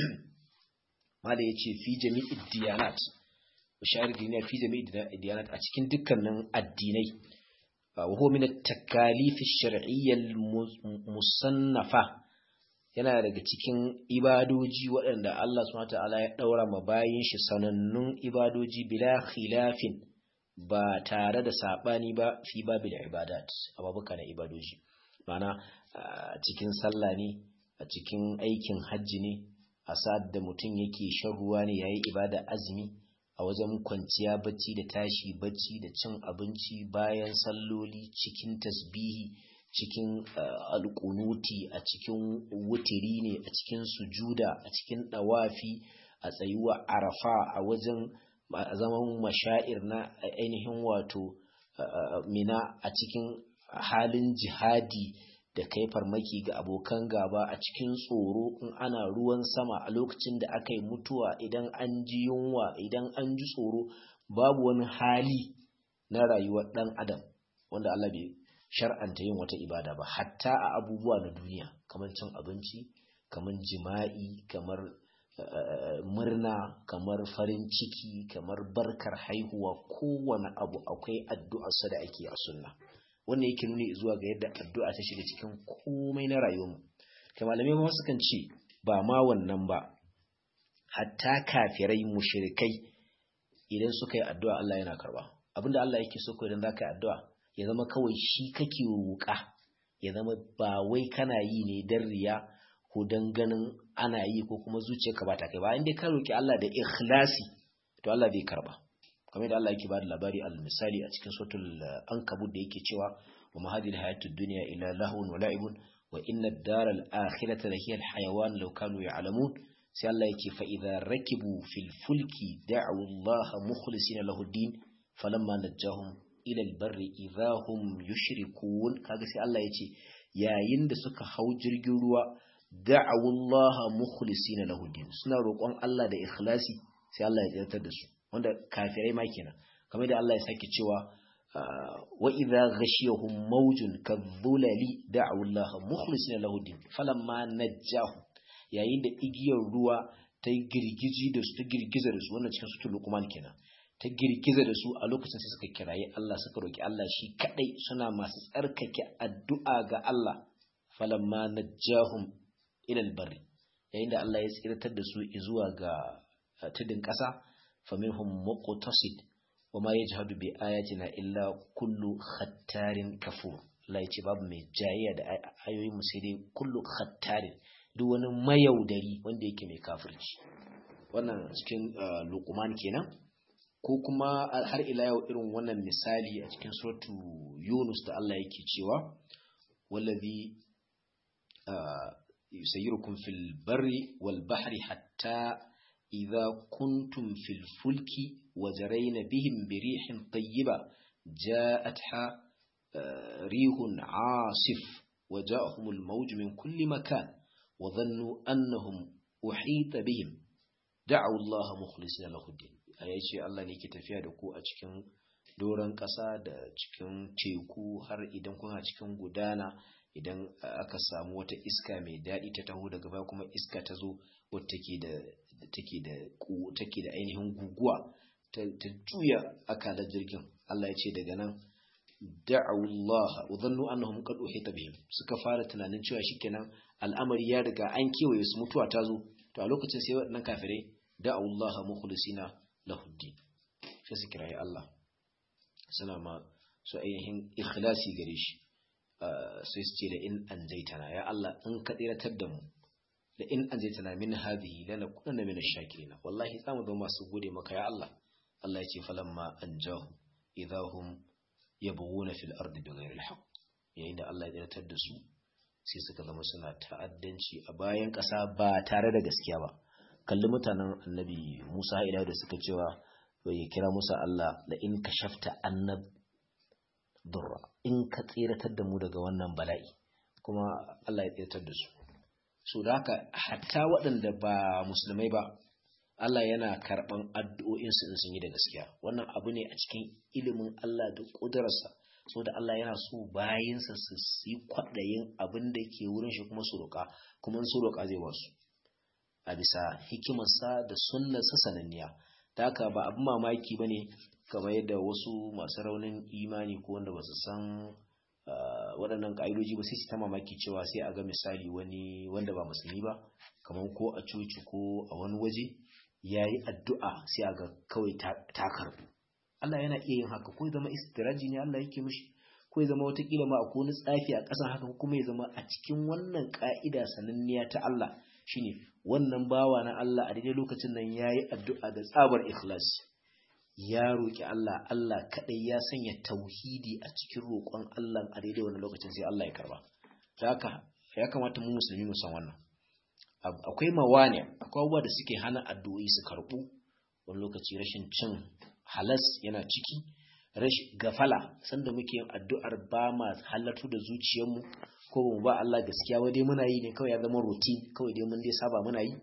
mala ya ce fi jami'id diyanat bashar diniya fi jami'id diyanat a cikin dukkanin addinai wa huwa min at-takalif ash-shar'iyya al-musannafa yana daga cikin ibadoji waɗanda Allah subhanahu ta'ala ya daura ma bayin shi sanannun ibadoji bila khilafin ba tare da sabani ba fi babil ibadat ababuka na ibadoji ma'ana a cikin sallah ne a cikin aikin hajji ne a sa'ad da mutum yake shan ruwa ne yayi ibada azumi a wajen kwanciya bacci da tashi bacci da cin abinci bayan salloli cikin tasbihi cikin alƙunuti a cikin wutiri ne a cikin sujuda a cikin ɗawafi a tsayuwa arafa a wajen zaman mashair na ainihin wato mina a cikin halin jihadi da kai farmaki ga abokan gaba a cikin tsoro in ana ruwan sama a lokacin da aka yi mutuwa idan an ji yunwa idan an ji tsoro babu wani hali na rayuwar ɗan adam wanda Allah bai shar'anta yin wata ibada ba hatta a abubuwa na duniya kamar cin abinci kamar jima'i kamar murna kamar farin ciki kamar barkar haihuwa kowane abu akwai addu'arsa da ake a sunna wannan yake nuni zuwa ga yadda addu'a ta shiga cikin komai na rayuwarmu kai malamai ma sukan ce ba ma wannan ba hatta kafirai mushrikai idan suka yi addu'a Allah yana karba abinda Allah yake so ko idan zaka yi addu'a ya zama kawai shi kake roƙa ya zama ba wai kana yi ne dan riya ko dan ganin ana yi ko kuma zuciyarka ba ta kai ba inda ka roki Allah da ikhlasi to Allah bai karba kamar da Allah yake ba da labari al misali a cikin suratul ankabut da yake cewa wa ma hadhihi hayatud dunya illa lahun wa la'ibun wa inna ad-daral akhirata la hiya al-hayawan law kanu ya'lamun sai Allah yake fa idza rakibu fil fulki da'u Allah mukhlisina lahu din falamma najahum ila al-barri idza hum yushrikun kaga sai Allah yace yayin da suka hau jirgin ruwa da'u Allah mukhlisina lahu din suna roƙon Allah da ikhlasi sai Allah ya tsartar da su wanda kafirai ma kenan kamar da Allah ya sake cewa wa idza ghashiyahum mawjun kadhulali da'u Allah mukhlisina lahu din falamma najjahu yayin da igiyar ruwa ta girgiji da su ta girgiza da su wannan cikin sutul luqman kenan ta girgiza da su a lokacin sai suka kirayi Allah suka roki Allah shi kadai suna masu tsarkake addu'a ga Allah falamma najjahum ila albarri yayin da Allah ya tsiratar da su zuwa ga tudun ƙasa faminhum muqtasid wama yajhadu bi ayatina illa kullu khattarin kafur Allah ya ce babu mai jayayya da ayoyin mu sai dai kullu khattarin duk wani mayaudari wanda yake mai kafirci wannan cikin luqman kenan ko kuma har ila yau irin wannan misali a cikin suratu yunus da Allah yake cewa wallazi yusayyirukum fil barri wal bahri hatta idza kuntum fil fulki وجرين بهم بريح طيبة جاءتها ريح عاصف وجاءهم الموج من كل مكان وظنوا أنهم أحيط بهم دعوا الله مخلصين له الدين ayace Allah ne ke tafiya da ku a cikin doron ƙasa da cikin teku har idan kuna cikin gudana idan aka samu wata iska mai daɗi ta taho daga baya kuma iska ta zo wadda take da take da take da ainihin guguwa ta juya akalar jirgin Allah ya ce daga nan da'awullah udhannu annahum qad uhita bihim suka fara tunanin cewa shikenan al'amari ya riga an kewaye su mutuwa ta zo to a lokacin sai waɗannan kafirai da'awullah mukhlisina lahuddin sai su kirayi Allah suna ma su ainihin ikhlasi gare shi sai su ce da in anjaitana ya Allah in ka tsiratar da mu da in anjaitana min hadhihi lanakunanna min ash-shakirin wallahi zamu zama masu gode maka ya Allah Allah ya ce falamma anjahu idahum yabghuna fil ardi bighayri al-haqq yayin da Allah ya tsiratar da su sai suka zama suna ta'addanci a bayan ƙasa ba tare da gaskiya ba kalli mutanen annabi Musa ila da suka cewa bai kira Musa Allah da in kashafta annab durra in ka tsiratar da mu daga wannan bala'i kuma Allah ya tsiratar da su so da haka hatta waɗanda ba musulmai ba Allah yana karɓan addu'o'insu in sun yi da gaskiya wannan abu ne a cikin ilimin Allah da ƙudurarsa so da Allah yana so bayinsa su yi kwaɗayin abin da ke wurin shi kuma su roƙa kuma su roƙa zai wasu a bisa hikimarsa da sunnarsa sananniya ta haka ba abin mamaki ba ne kamar yadda wasu masu raunin imani ko wanda ba su san waɗannan ƙa'idoji ba sai su ta mamaki cewa sai a ga misali wani wanda ba musulmi ba kamar ko a coci ko a wani waje ya yi addu'a sai a ga kawai ta karɓu Allah yana iya yin haka ko ya zama istiraji ne Allah yake mishi ko ya zama watakila ma akwai wani tsafi a ƙasan haka kuma ya zama a cikin wannan ƙa'ida sananniya ta Allah shine wannan bawa na Allah a daidai lokacin nan ya yi addu'a da tsabar ikhlas ya roƙi Allah Allah kaɗai ya sanya tauhidi a cikin roƙon Allah a daidai wannan lokacin sai Allah ya karba haka ya kamata mu musulmi mu san wannan akwai mawane akwai abubuwa da suke hana addu'o'i su karɓu wani lokaci rashin cin halas yana ciki rashin gafala sanda muke yin addu'ar ba ma halartu da zuciyarmu ko ba mu ba Allah gaskiya wai dai muna yi ne kawai ya zama routine kawai dai mun dai saba muna yi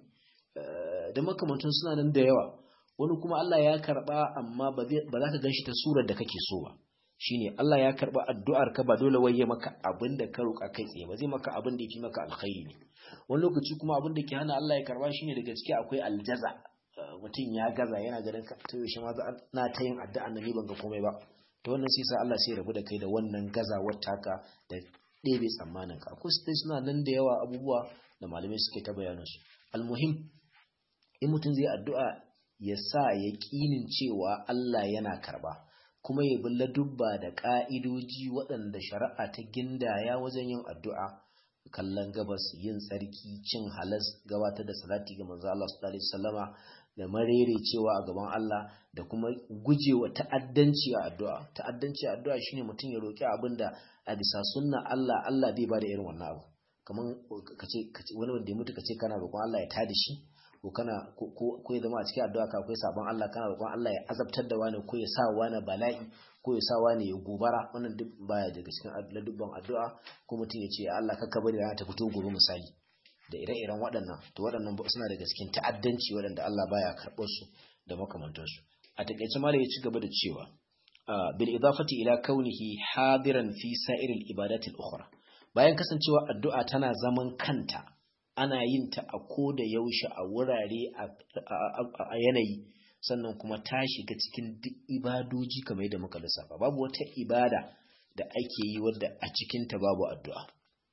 da makamantun suna nan da yawa wani kuma Allah ya karba amma ba za ka ganshi ta surar da kake so ba shine Allah ya karba addu'ar ka ba dole waye maka abin da ka roƙa kai tsaye ba zai maka abin da yafi maka alkhairi ne wani lokaci kuma abin da ke hana Allah ya karba shine daga ciki akwai aljaza mutum ya gaza yana ganin ka to shi ma na ta yin addu'a nan ban ga komai ba to wannan sai sa Allah sai rabu da kai da wannan gazawar taka da ɗebe tsammanin ka akwai sai suna nan da yawa abubuwa da malamai suke ta bayanin su almuhim in mutum zai addu'a ya sa yaƙinin cewa Allah yana karba kuma ya bi ladubba da ƙa'idoji waɗanda shari'a ta gindaya wajen yin addu'a kallon gabas yin tsarki cin halas gabatar da salati ga manzo Allah sallallahu alaihi wasallama da marere cewa a gaban Allah da kuma gujewa ta'addanci a addu'a ta'addanci a addu'a shine mutum ya roki abin da a bisa sunna Allah Allah bai bada irin wannan abu kaman kace wani wanda ya mutu kace kana roƙon Allah ya tada shi ko kana ko ya zama a cikin addu'a ka akwai sabon Allah kana roƙon Allah ya azabtar da wani ko ya sa wani bala'i ko ya sa wani ya gobara wannan duk baya daga cikin ladubban addu'a ko mutum ya ce Allah kakka bari rana ta fito gobe misali da ire-iren waɗannan to waɗannan suna daga cikin ta'addanci waɗanda Allah baya karɓar su da makamantansu a takaice ma ya ci gaba da cewa bil idafati ila kaunihi hadiran fi sa'iril ibadatil ukhra bayan kasancewa addu'a tana zaman kanta ana yin ta a ko da yaushe a wurare a yanayi sannan kuma ta shiga cikin duk ibadoji kamar yadda muka lissafa babu wata ibada da ake yi wadda a cikinta babu addu'a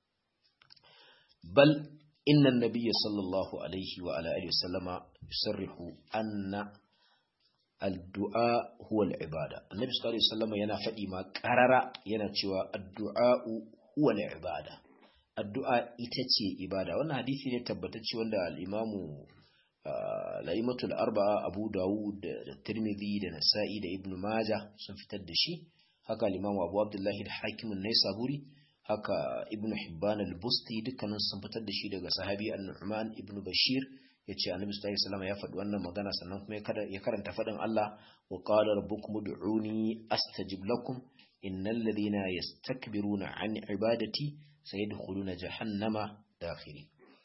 bal inna nabiyya sallallahu alaihi wa ala alihi wasallama yusarrihu anna addu'a huwa al-ibada annabi sallallahu alaihi wasallam yana faɗi ma qarara yana cewa addu'a huwa al-ibada addu'a ita ce ibada wannan hadisi ne tabbatacce wanda al-imamu la'imatul arba'a abu dawud da tirmidhi da nasa'i da ibn majah sun fitar da shi haka al-imamu abu abdullahi da hakimin naisaburi haka ibn hibban al-busti dukkanin sun fitar da shi daga sahabi an-nu'man ibn bashir yace annabi sallallahu alaihi wasallam ya faɗi wannan magana sannan kuma ya karanta faɗin Allah wa qala rabbukum ud'uni astajib lakum innal ladhina yastakbiruna an ibadati sayadkhuluna jahannama dakhiri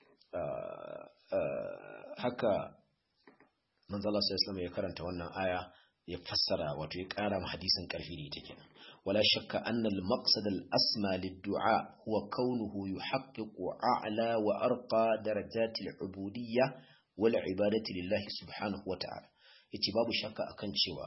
haka manzala sallallahu ya karanta wannan aya ya fassara wato ya ƙara ma hadisin ƙarfi da ita kenan wala shakka anna al-maqsad al-asma lid-du'a huwa kaunuhu yuhaqqiqu a'la wa arqa darajat al-ubudiyya wal ibadati lillahi subhanahu wa ta'ala yace babu shakka akan cewa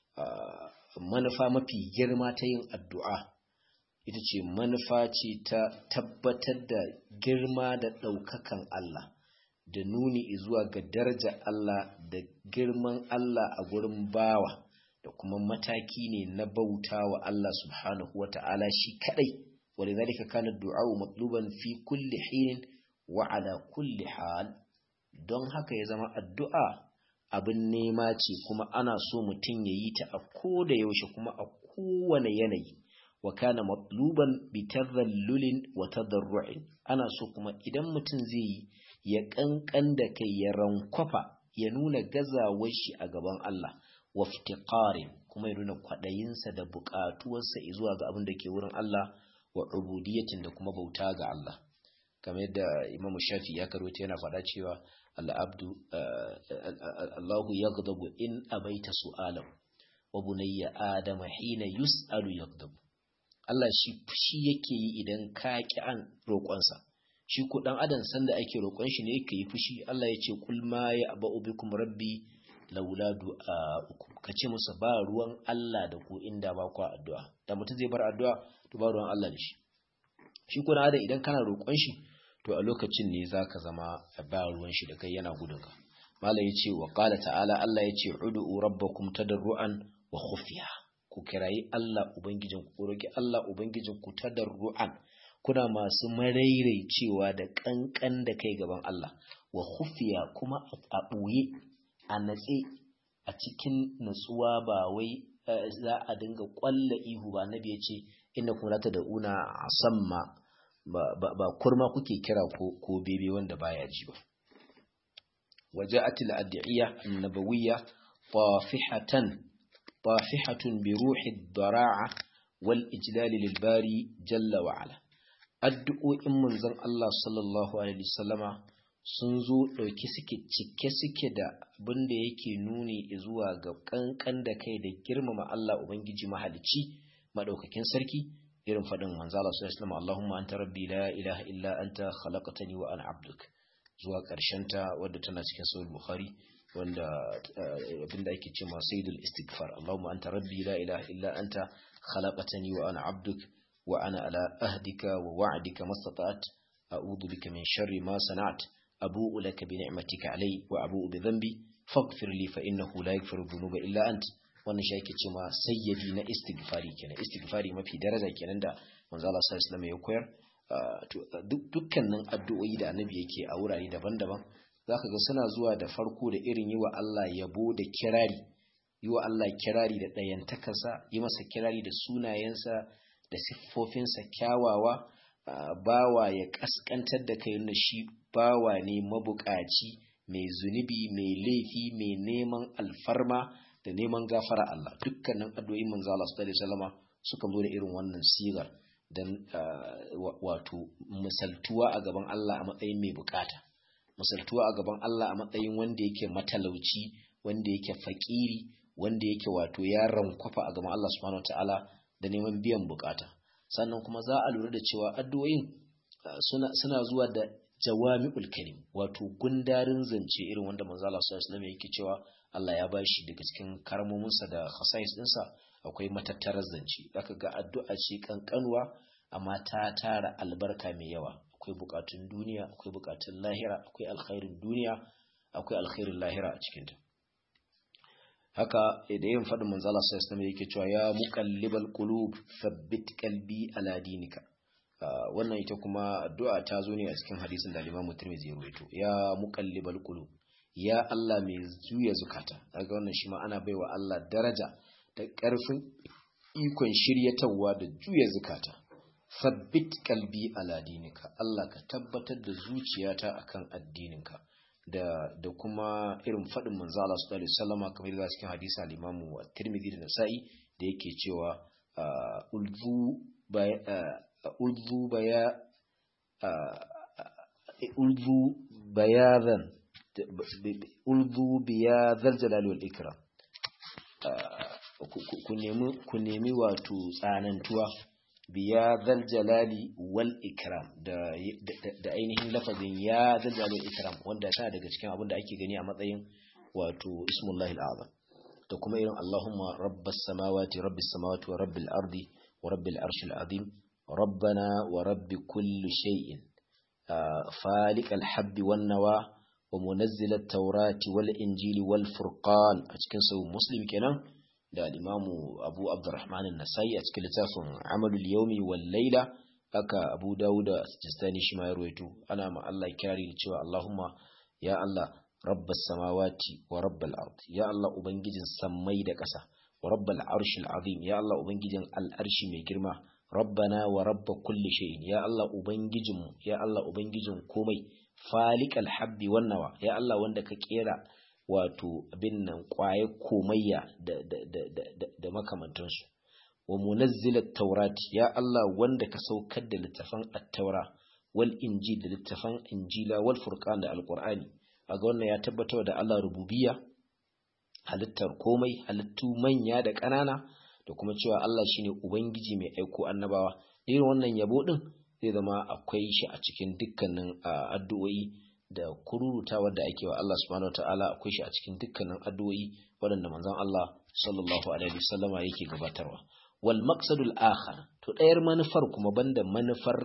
manufa mafi girma ta yin addu'a ita ce manufa ce ta tabbatar da girma da ɗaukakan Allah da nuni zuwa ga daraja Allah da girman Allah a gurin bawa da kuma mataki ne na bauta wa Allah subhanahu wa ta'ala shi kadai wani zalika kana du'a'u matluban fi kulli hinin wa ala kulli hal don haka ya zama addu'a abin nema ce kuma ana so mutum ya yi ta a ko da yaushe kuma a kowane yanayi wa kana matluban bi tadhallulin wa tadarru'in ana so kuma idan mutum zai yi ya kankan da kai ya rankwafa ya nuna gazawar shi a gaban Allah wa iftiqarin kuma ya nuna kwadayinsa da buƙatuwarsa zuwa ga abin da ke wurin Allah wa ubudiyatin da kuma bauta ga Allah kamar yadda Imam Shafi ya karota yana faɗa cewa al-abdu Allahu yaghdabu in abaita su'alahu wa bunayya adama hina yus'alu yaghdabu Allah shi fushi yake yi idan ka ki an roƙonsa shi ko dan adam sanda ake roƙon shi ne yake yi fushi Allah ya ce kul ma ya aba'u bikum rabbi laula du'a'ukum kace musu ba ruwan Allah da ku inda ba ku addu'a da mutum zai bar addu'a to ba ruwan Allah da shi shi ko dan adam idan kana roƙon shi to a lokacin ne zaka zama ba ruwan shi da kai yana gudun ka malam yace wa qala ta'ala Allah yace ud'u rabbakum tadarruan wa khufiya ku kirayi Allah ubangijin ku roki Allah ubangijin ku tadarruan kuna masu cewa da kankan da kai gaban Allah wa khufiya kuma a ɓoye a natse a cikin natsuwa ba wai za a dinga kwalla ihu ba nabi ya ce inda kuma lata da una a samma ba kurma kuke kira ko bebe wanda baya ji ba waje atil addu'iyya annabawiyya fafihatan fafihatun bi ruhi dara'a wal ijlali lil bari jalla wa ala addu'o'in manzon Allah sallallahu Alaihi wasallama sun zo ɗauki suke cike suke da abin da yake nuni zuwa ga ƙanƙan da kai da girmama Allah Ubangiji mahalicci maɗaukakin sarki irin faɗin manzo Allah sallallahu Alaihi wasallam Allahumma anta rabbi la ilaha illa anta khalaqtani wa ana abduk zuwa ƙarshen ta wadda tana cikin sahih Bukhari wanda abin da ake cewa sayyidul istighfar Allahumma anta rabbi la ilaha illa anta khalaqtani wa ana abduk وأنا على أهدك ووعدك ما استطعت أعوذ بك من شر ما صنعت أبوء لك بنعمتك علي وأبوء بذنبي فاغفر لي فإنه لا يغفر الذنوب إلا أنت wannan shi ake cewa sayyadi na istighfari kenan istighfari mafi daraja kenan da manzo Allah sallallahu alaihi ya koyar dukkanin addu'o'i da annabi yake a wurare daban-daban zaka ga suna zuwa da farko da irin yi wa Allah yabo da kirari yi wa Allah kirari da ɗayantakarsa yi masa kirari da sunayensa da siffofinsa kyawawa bawa ya kaskantar da kai na shi bawa ne mabukaci mai zunubi mai laifi mai neman alfarma da neman gafara Allah dukkanin addu'o'in manzo Allah sallallahu alaihi wasallama suka zo da irin wannan sigar dan wato misaltuwa a gaban Allah a matsayin mai bukata misaltuwa a gaban Allah a matsayin wanda yake matalauci wanda yake fakiri wanda yake wato ya rankwafa a gaban Allah subhanahu wataala da neman biyan bukata sannan kuma za a lura da cewa addu'o'in suna, suna zuwa da jawami'ul kalim wato gundarin zance irin wanda manzo Allah sallallahu alaihi yake cewa Allah ya bashi daga cikin karmominsa da khasais dinsa akwai matattarar zance zaka ga addu'a ce kankanwa amma ta tara albarka mai yawa akwai bukatun duniya akwai bukatun lahira akwai alkhairin duniya akwai alkhairin lahira a cikinta haka da yin faɗin manzo Allah sallallahu alaihi yake cewa ya muqallibal qulub thabbit qalbi ala dinika wannan ita kuma addu'a ta zo ne a cikin hadisin da Imam Tirmidhi ya rawaito ya muqallibal qulub ya Allah mai juya zukata daga wannan shi ma ana baiwa Allah daraja da ƙarfin ikon shiryatawa da juya zukata sabbit kalbi ala dinika Allah ka tabbatar da zuciyata akan addininka da da kuma irin faɗin manzo Allah sallallahu alaihi wasallam kamar da cikin hadisi al-Imam Tirmidhi da Nasa'i da yake cewa ulzu ulzu baya ulzu bayadan ulzu biya zarjalal wal ikram ku nemi wato tsanantuwa biya zarjalali wal ikram da ainihin lafazin ya zarjalali wal ikram wanda ta daga cikin abin da ake gani a matsayin wato ismullahi al'azam da kuma irin Allahumma rabbas samawati rabbis samawati wa rabbil ardi wa rabbil arshil azim rabbana wa rabbi kulli shay'in faliqal habbi wan nawa ومنزل التوراة والإنجيل والفرقان أتكن سو مسلم كنا da al-imamu Abu Abdurrahman an-Nasai a cikin littafin Amalul Yawmi wal Layla aka Abu Dawud as-Sijistani shi ma ya ruwaito ana ma Allah kyari cewa Allahumma ya Allah rabbas samawati wa rabbal ard ya Allah ubangijin sammai da ƙasa wa rabbal arshil azim ya Allah ubangijin al-arshi mai girma rabbana wa rabb kulli shay'in ya Allah ubangijinmu ya Allah ubangijin komai falikal habbi wannawa ya Allah wanda ka kera wato abin nan kwaye komayya da, da, da, da, da makamantansu wa munazzilat taurati ya Allah wanda ka saukar da littafan at-taura wal injil da littafan injila wal furqan da alqur'ani aga wannan ya tabbatar da Allah rububiyya halittar komai halittu manya da ƙanana da kuma cewa Allah shine ubangiji mai aiko annabawa irin wannan yabo din zai zama akwai shi a cikin dukkanin addu'o'i da kururutawar da ake wa Allah subhanahu wataala akwai shi a cikin dukkanin addu'o'i waɗanda manzon Allah sallallahu alaihi wasallama yake gabatarwa wal maqsadul akhar to ɗayar manufar kuma banda manufar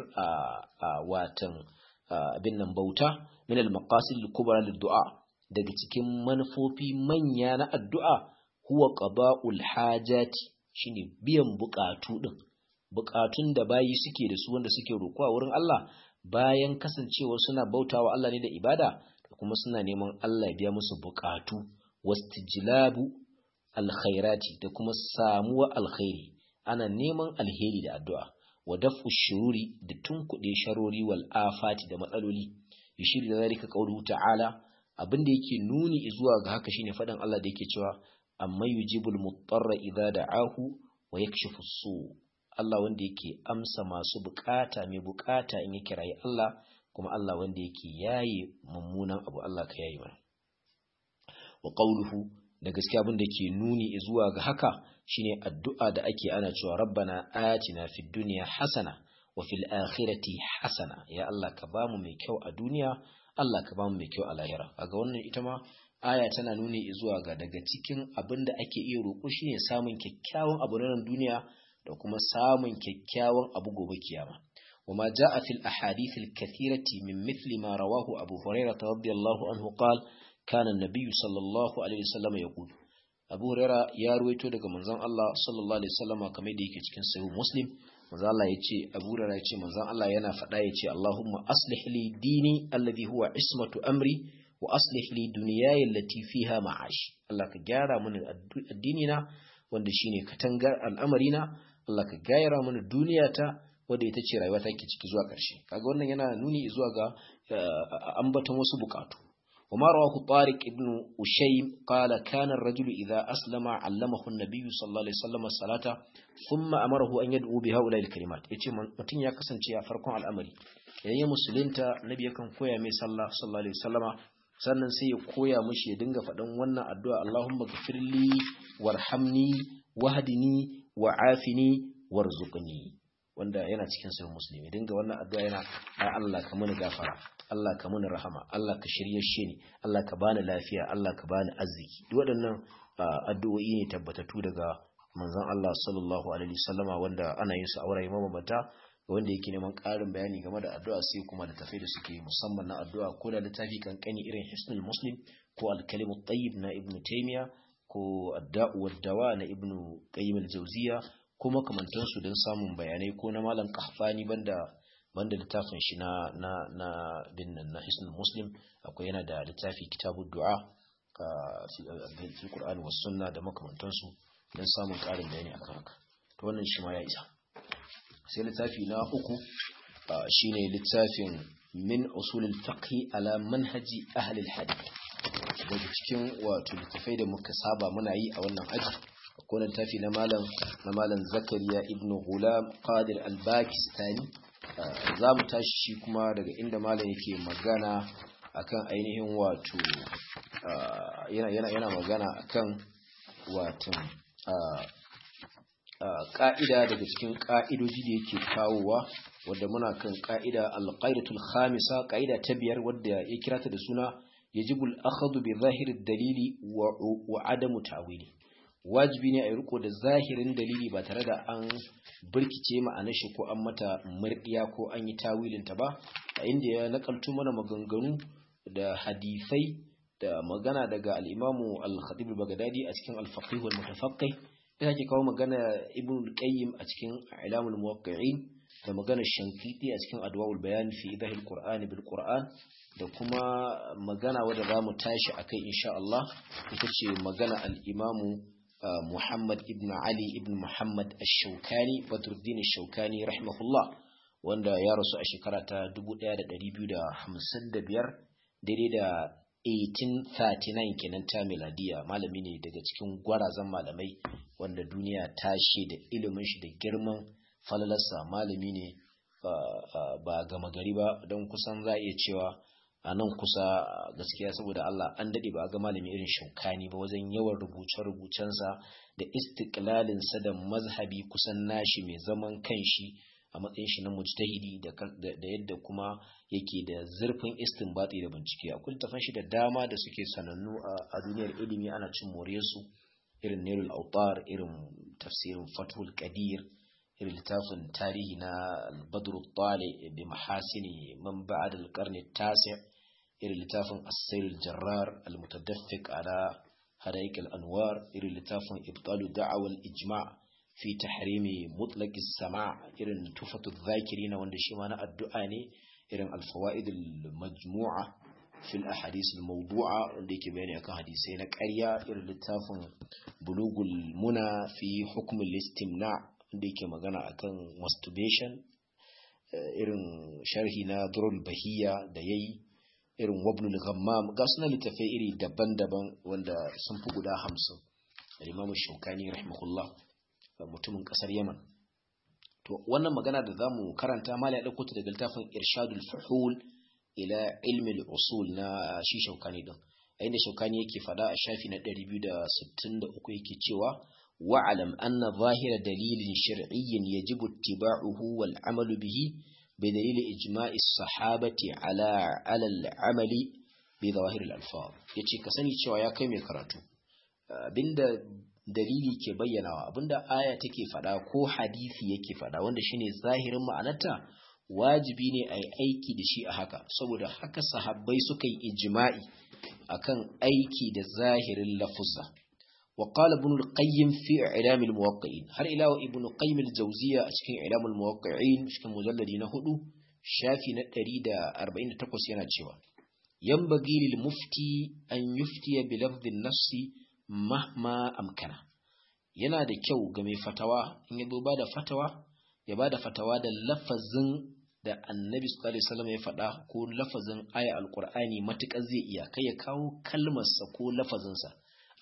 a watan abin nan bauta min al maqasid al kubra lid du'a daga cikin manufofi manya na addu'a huwa qada'ul hajati shine biyan bukatu din bukatun da bayi suke da su wanda suke roƙo a wurin Allah bayan kasancewa suna bautawa Allah ne da ibada da kuma suna neman Allah ya biya musu bukatu wastijlabu alkhairati da kuma samuwa alkhairi ana neman alheri da addu'a wa daf'u shururi da tunkuɗe sharori wal afati da matsaloli yushir da zalika qawluhu ta'ala abin da yake nuni zuwa ga haka shine faɗin Allah da yake cewa amma yujibul mutarra idza da'ahu wa yakshifu su Allah wanda yake amsa masu bukata mai bukata in ya kirayi Allah kuma Allah wanda yake yaye mummunan abu Allah ka yayi mana wa qawluhu da gaskiya abin da ke nuni zuwa ga haka shine addu'a da ake ana cewa rabbana atina fid dunya hasana wa fil akhirati hasana ya Allah ka bamu mai kyau a duniya Allah ka bamu mai kyau a lahira kaga wannan ita ma aya tana nuni zuwa ga daga cikin abin da ake iya roƙo shine samun kyakkyawan abu na duniya da kuma samun kyakkyawan abu gobe kiyama وما جاء في الأحاديث الكثيرة من مثل ما رواه أبو هريرة رضي الله عنه قال كان النبي صلى الله عليه وسلم يقول أبو هريرة يا رويتو daga manzon Allah sallallahu alaihi wasallam kamar da yake cikin sahih Muslim manzon Allah yace Abu Hurairah yace manzon Allah yana faɗa yace Allahumma aslih li dini alladhi huwa ismatu amri wa aslih li dunyaya allati fiha ma'ash Allah ka gyara mini addini na wanda shine katangar al'amarina Allah ka gyara mini duniyata wadda ita ce rayuwa take ciki zuwa ƙarshe kaga wannan yana nuni zuwa ga ambaton wasu bukatu وما رواه طارق ابن أشيم قال كان الرجل إذا أسلم علمه النبي صلى الله عليه وسلم الصلاة ثم أمره أن يدعو بهؤلاء الكلمات يتي متين يا كسانci a farkon al'amari yayin musulunta nabi yakan koya mai sallah sallallahu alaihi wasallama sannan sai ya koya mishi ya dinga faɗan wannan addu'a Allahumma ghfirli warhamni wahdini wa'afini warzuqni wanda yana cikin sahih muslim ya dinga wannan addu'a yana ya Allah ka muni gafara Allah ka muni rahama Allah ka shirye shi ni Allah ka bani lafiya Allah ka bani arziki duk waɗannan addu'o'i ne tabbatattu daga manzon Allah sallallahu alaihi wasallama wanda ana yin su a wurare mabambanta wanda yake neman ƙarin bayani game da addu'a sai kuma da tafai da suke musamman na addu'a ko da littafi kankani irin hisnul muslim ko al-kalimut tayyib na ibnu taymiya ko adda'u waddawa na ibnu qayyim al-jawziya ko makamantansu don samun bayanai ko na malam kahfani banda banda littafin shi na na na binnan na hisnul muslim akwai yana da littafi kitabud du'a fi qur'an was sunna da makamantansu don samun karin bayani akan haka to wannan shi ma ya isa sai littafi na uku shine littafin min usulul fiqh ala manhaji ahli al-hadith daga cikin wato littafai da muka saba muna yi a wannan aji akwai littafi na malam na malam zakariya ibnu gulam qadir al-bakistani za mu tashi shi kuma daga inda malam yake magana akan ainihin wato yana yana yana magana akan wato ka'ida daga cikin ka'idoji da yake kawowa wadda muna kan ka'ida al-qaidatul khamisa ka'ida ta biyar wadda ya kira ta da suna yajibu al-akhdhu bi zahiri dalili wa adamu ta'wili wajibi ne a yi riko da zahirin dalili ba tare da an birkice ma'anar shi ko an mata murdiya ko an yi tawilin ta ba a inda ya nakalto mana maganganu da hadisai da magana daga al-imamu al-khatib al-baghdadi a cikin al-faqih wal mutafaqqih ya ke kawo magana ibn al-qayyim a cikin ilamul muwaqqi'in da magana shankiti a cikin adwaul bayan fi idahil qur'ani bil qur'an da kuma magana wadda za mu tashi a kai insha Allah ita ce magana al'imamu Muhammad ibn Ali ibn Muhammad al-Shaukani Badruddin al-Shaukani rahimahullah wanda ya rasu a shekara ta 1255 daidai da 1839 kenan ta miladiya malami ne daga cikin gwarazan malamai wanda duniya ta da ilimin shi da girman falalarsa malami ne ba gama gari ba don kusan za a iya cewa a nan kusa gaskiya saboda Allah an daɗe ba a ga malami irin shaukani ba wajen yawan rubuce-rubucensa da istiklalinsa da mazhabi kusan nashi mai zaman kanshi a matsayin shi na mujtahidi da yadda kuma yake da zurfin istinbati da bincike akwai littafan shi da dama da suke sanannu a duniyar ilimi ana cin moriyarsu irin Nailul Autar irin tafsirin Fathul Qadir irin littafin tarihi na Badr Tali bi mahasini man ba'da al-qarn at-tasi' irin littafin As-Sayr al-Jarrar al-Mutadaffiq ala Hadaiq al-Anwar irin littafin Ibtalu Da'awa al-Ijma' fi tahrimi mutlaq as-sama' irin Tufatu adh-Dhakirin wanda shi ma na addu'a ne irin al-Fawaid al-Majmu'a fi al-Ahadith al-Mawdu'a wanda yake bayani akan hadisai na ƙarya irin littafin Bulugul Muna fi hukm al-istimna' da yake magana akan masturbation irin sharhi na durul bahiya da yayi irin wabnul ghammam ga suna littafai iri daban-daban wanda sun fi guda hamsin al-imamu shaukani rahimahullah mutumin kasar yaman to wannan magana da zamu karanta mali ya dauko ta daga littafin irshadul fuhul ila ilmi al-usul na shi shaukani din a inda shaukani yake fada a shafi na 263 yake cewa واعلم أن ظاهر دليل شرعي يجب اتباعه والعمل به بدليل إجماع الصحابة على على العمل بظواهر الألفاظ yace ka sani cewa ya kai mai karatu abinda dalili ke bayyanawa abinda aya take fada ko hadisi yake fada wanda shine zahirin ma'anarta wajibi ne a yi aiki da shi a haka saboda haka sahabbai suka yi ijma'i akan aiki da zahirin lafuzza وقال ابن القيم في إعلام الموقعين هل إلى ابن القيم الجوزية أشكين إعلام الموقعين أشكين مجلد نهدو شافي نتريد أربعين تقوس يناتشوا ينبغي للمفتي أن يفتي بلفظ النص مهما أمكنه yana da kyau ga mai fatawa in ya ba da fatawa ya ba da fatawa da lafazin da annabi sallallahu alaihi wasallam ya faɗa ko lafazin aya alqur'ani matukar zai iya kai ya kawo kalmarsa ko lafazinsa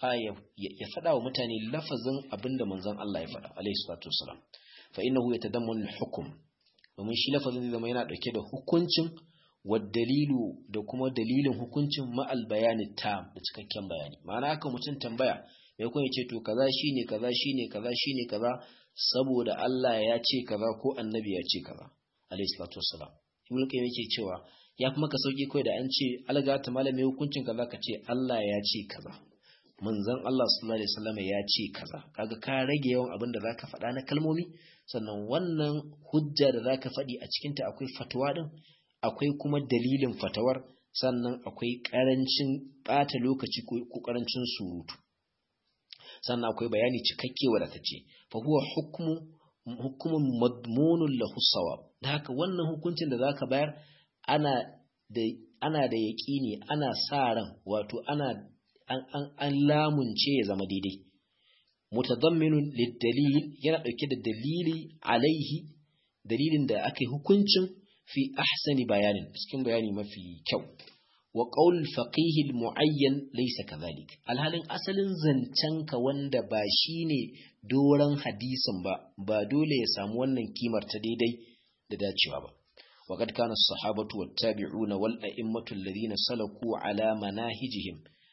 ya faɗa wa mutane lafazin abinda manzon Allah ya faɗa alaihi salatu wasalam fa innahu yatadammanu al-hukm domin shi lafazin zai zama yana dauke da hukuncin wa dalilu da kuma dalilin hukuncin ma'al bayani tam da cikakken bayani ma'ana haka mutum tambaya mai kuma ya ce to kaza shine kaza shine kaza shine kaza saboda Allah ya ce kaza ko annabi ya ce kaza alaihi salatu wasalam ibnu qayyim yake cewa ya fi maka sauki kai da an ce alga ta malami hukuncin kaza ka ce Allah ya ce kaza manzon Allah sallallahu alaihi wasallam ya ce kaza kaga ka rage yawan abin da zaka faɗa na kalmomi sannan wannan hujja da zaka faɗi a cikin ta akwai fatwa din akwai kuma dalilin fatawar sannan akwai karancin ɓata lokaci ko karancin surutu sannan akwai bayani cikakke wadatacce fa huwa hukmu hukumun madmunun lahu sawab da haka wannan hukuncin da zaka bayar ana da ana da yaqini ana sa ran wato ana an an, an lamunce ya zama daidai mutadamminun lid-dalil yana dauke da dalili alaihi dalilin da aka yi hukuncin fi ahsani bayanin cikin bayani mafi kyau wa qaul faqih al-muayyan laysa kadhalik alhalin asalin zancenka wanda ba shine doran hadisin ba ba dole ya samu wannan kimar ta daidai da dacewa ba وقد كان الصحابة والتابعون والأئمة الذين سلكوا على مناهجهم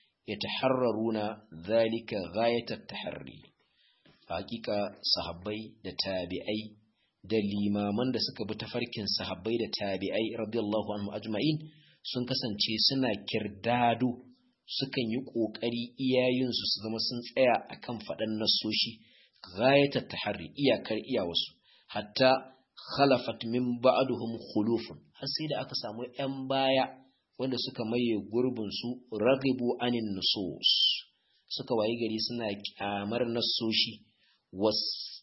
يتحررون ذلك غاية التحري حقيقة صحابي da tabi'ai da limaman da suka bi tafarkin sahabbai da tabi'ai radiyallahu anhu ajma'in sun kasance suna kirdado sukan yi kokari iyayensu su zama sun tsaya akan faɗan nasoshi ghayatat tahari iyakar iyawarsu hatta khalafat min ba'duhum khulufun har sai da aka samu ƴan baya wanda suka maye gurbin su ragibu anin nusus suka wayi gari suna kyamar nasoshi was